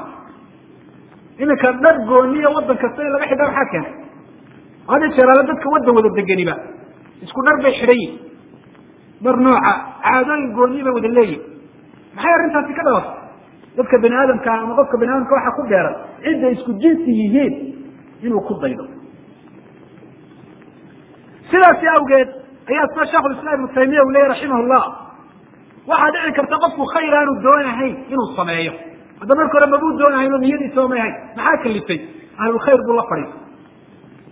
iminka dhar gooniya waddan kasta in laga xidha maxaa keenay had ya jeelaale dadka waddan wada deganiba isku dhar bay xidhan yihin dhar nooca caadooyin gooniya bay wada leeyihin maxay arrintaasi ka dhalatay dadka bani aadamka ama qofka bani aadamka waxaa ku dheeran cidday isku jinsi yihiin inuu ku daydo sidaasi awgeed ayaa sida shekhulislaam ibnu taymiya uu leeyay raximah llah waxaa dhici karta qofku khayr aanu doonahayn inuu sameeyo hadda marka hore mabuu doonahayn oo niyadiisa omay hayn maxaa kalifay ahlulkhayr buu la fadhiisa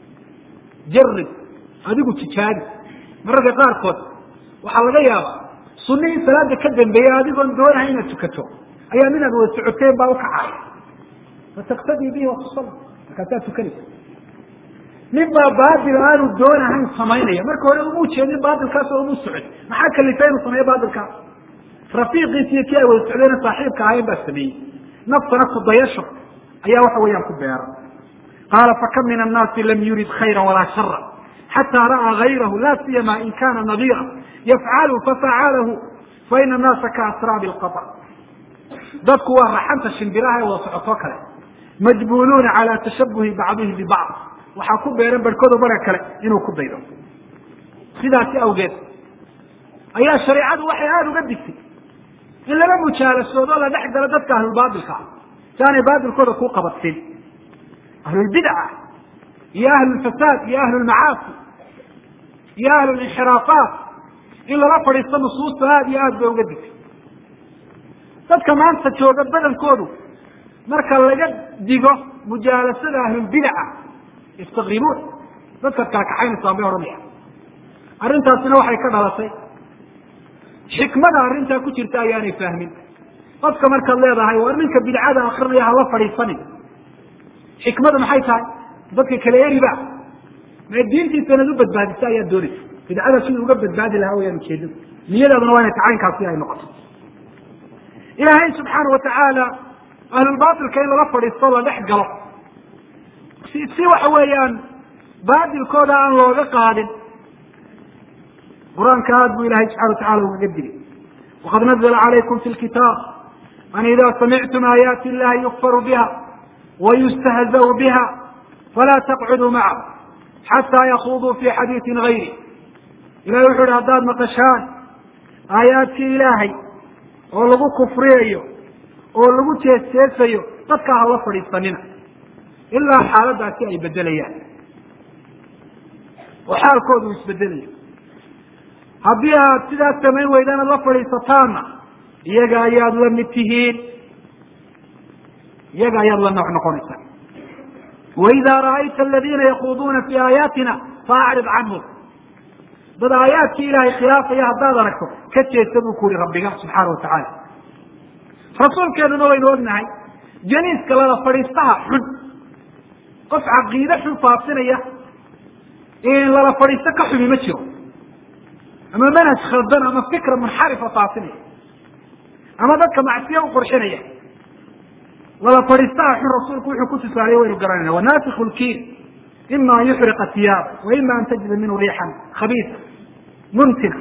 jarib adigu tijaabi mararka qaarkood waxaa laga yaabaa sunihii salaada ka dambeeyey adigoon doonahay inaad tukato ayaa minaad wada socoteen baa ukacaya fataktadii bihi watusal markaasaa tukanaysa nin baa baatil aanu doonahayn samaynaya marka hore uma ujeedin baatilkaas oo uma socon maxaa kalifay inuu sameeyo baatilkaas rafiiqiisi iyo kii ay wada socdeen saaxiibka ahayn baa sameeyey naftana kudayasho ayaa waxa weeyaan ku beera qaala fakam min annaasi lam yurid khayra walaa shara xataa ra'aa gayrahu la siyama in kana nadira yafcalu fafacalahu faina annaasa kaasraabi lqaطr dadku waa raxanta shimbiraha ee wada socotoo kale majbuluuna calaa tashabuhi bacdihi bibacd waxaa ku beeran barhkooda barka kale inuu ku daydo sidaasi awgeed ayaa shareicadu waxay aada uga digtay in lala mujaalasoodo la dhex galo dadka ahlulbaatilka ah si aanay baatilkooda kuu qabadsin ahlulbidca iyo ahlulfasaad iyo ahlulmacaasi iyo ahlulinxiraafaat in lala fadhiisto nusuusta aada iyo aad bay uga digtay dadka maanta jooga badankoodu marka laga digo mujaalasada ahlulbidaca yastaqribuun dadkaad kala kaxaynaysaan bay odhanaya arrintaasina waxay ka dhalatay xikmada arrintaa ku jirta ayaanay fahmin qofka markaad leedahay war ninka bidcada akrinaya hala fadhiisanin xikmada maxay tahay dadka kale eriba mee diintiisa inaad u badbaadisa ayaad doonaysa bidcada siduu uga badbaadi lahaa wayaan ujeedada niyadaaduna waa inay tacaynkaasi ay noqoto ilaahay subxaana watacaala ahlulbaatilka in lala fadhiisto la dhex galo si si waxa weeyaan baatilkooda aan looga qaadin qur-aanka aad buu ilahay subxana watacala ugaga digay waqad nazla calaykum fi lkitaab an ida samictum aayaati illahi yukfaru biha wayustahzau biha falaa taqcuduu macahu xataa yakuduu fi xadiisin gayri ilahay wuxu uhi haddaad maqashaan aayaadkii ilaahay oo lagu kufriyayo oo lagu jeesjeesayo dadka hala fadhiisanina ilaa xaaladaasi ay bedelayaan oo xaalkoodu isbedelayo haddii aad sidaas samayn weydaan ad la fadhiisataanna iyaga ayaad la mid tihiin iyaga ayaad la nooc noqonaysaa waida ra'ayta aladiina yakuuduuna fi aayaatina faacrid canhum dad aayaadkii ilaahay khilaafaya haddaad aragto ka jeesta buu ku yihi rabbiga subxaana watacaala rasuulkeenuna waynu ognahay janiiska lala fadhiistaha xun qof caqiide xun faasinaya in lala fadhiisto ka xumi ma jiro ama manhaj khaldan ama fikra munxarifa faasinaya ama dadka macsiya u qurxinaya lala fadhiistaha xun rasuulku wuxuu ku tusaaliye waynu garanayna wanafiku lkiir ima an yuxriqa tiyaab wa ima an tajida minhu riixan khabiisa muntina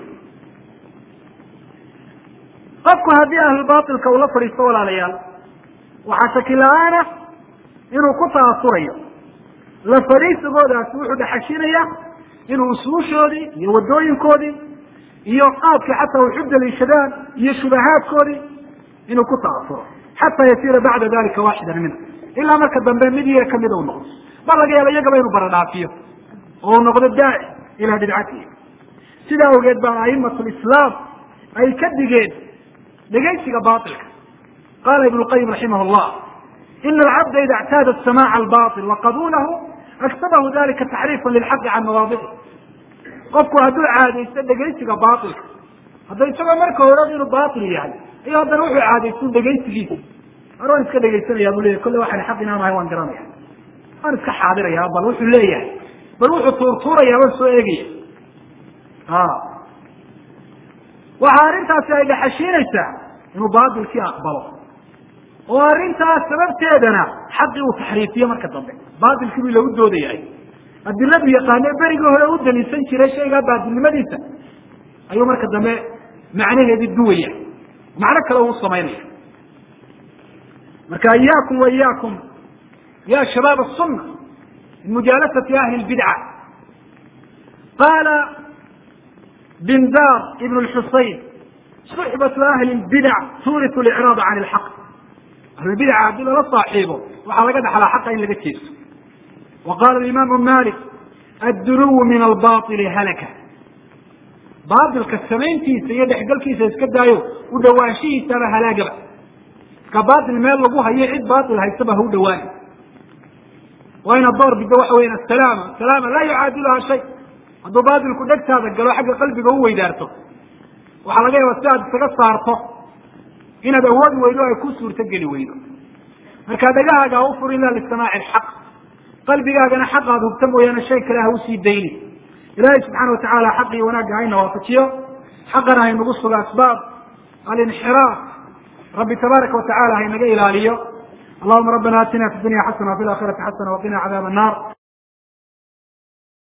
qofku haddii ahlulbailka uu la fadhiisto walaalayaal waxaa shaki la-aana inuu ku taasurayo la fadhiisigoodaasi wuxuu dhaxashinaya inuu usuushoodii iyo wadooyinkoodii iyo qaabkii xataa wax u daliishadaan iyo shubahaadkoodii inuu ku taasuro xataa yasiira bacda dalika waaxidan minhu ilaa marka dambe mid iyaga kamida u noqdo bal laga yaaba iyagaba inuu baradhaafiyo oo u noqdo daaci ilaa bidcatihi sidaa awgeed baa aimatu lislaam ay ka digeen dhegaysiga bailka qala ibn lqayim raximah llah ina alcabda ida اctaada samaca albail waqabulahu aktabahu dalika taxriifan lilxaqi can mawaadici qofku hadduu caadaysto dhegaysiga bailka hadda isagoo marka hore inuu bail yahay iyo haddana wuxuu caadaysto dhegaysigiisa mar waan iska dhegaysanaya bu leyahy kolle waxaan xaq inaan ahay waan garanaya waan iska xaadiraya bal wuxuu leeyahay bal wuxuu tuurtuuraya waan soo eegaya waxaa arrintaasi ay dhaxashiinaysaa inuu baatilkii aqbalo oo arrintaas sababteedana xaqii uu taxriifiyo marka dambe baatilkii buu lagu doodayahay adiladu yaqaane berigii hore u daliisan jiray shaygaa baatilnimadiisa ayuu marka dambe macnaheedii duwaya macno kale uu samaynaya marka iyaakum wa iyaakum ya shabaab الsuna min mujaalasati ahli اlbidca qaala bindar ibn اlxusayn suxbatu ahli اlbidac tuuritu licraada can اlxaq ahlulbidaca haddii lala saaxiibo waxaa laga dhaxlaa xaqa in laga jeesto wa qala imaamu malik addunuwu min albaili halaka baatilka samayntiisa iyo dhexgalkiisa iska daayo u dhawaanshihiisaba halaagaba iska baatil meel lagu hayo cid baatil haysaba ha u dhawaani waa inaad door biddo waxa weyan asalaama salaama laa yucaadiluha shay hadduu baatilku dhegtaada galo xagga qalbiga u weydaarto waxaa laga yaaba si aad isaga saarto inaad awoodi weydo ay ku suurtogeli weydo marka dhagahaaga ha u fur ila lisamaaci alxaq qalbigaagana xaq aad hubta mooyaane shay kale ha usii dayni ilaahay subxaana watacaala xaq iyo wanaagga hayna waafajiyo xaqana haynagu sugo asbaab alinxiraaf rabbi tabaaraka watacala haynaga ilaaliyo allahuma rabbana atina fi dunya xasana wafi laakhirati xasana waqina cadaab annar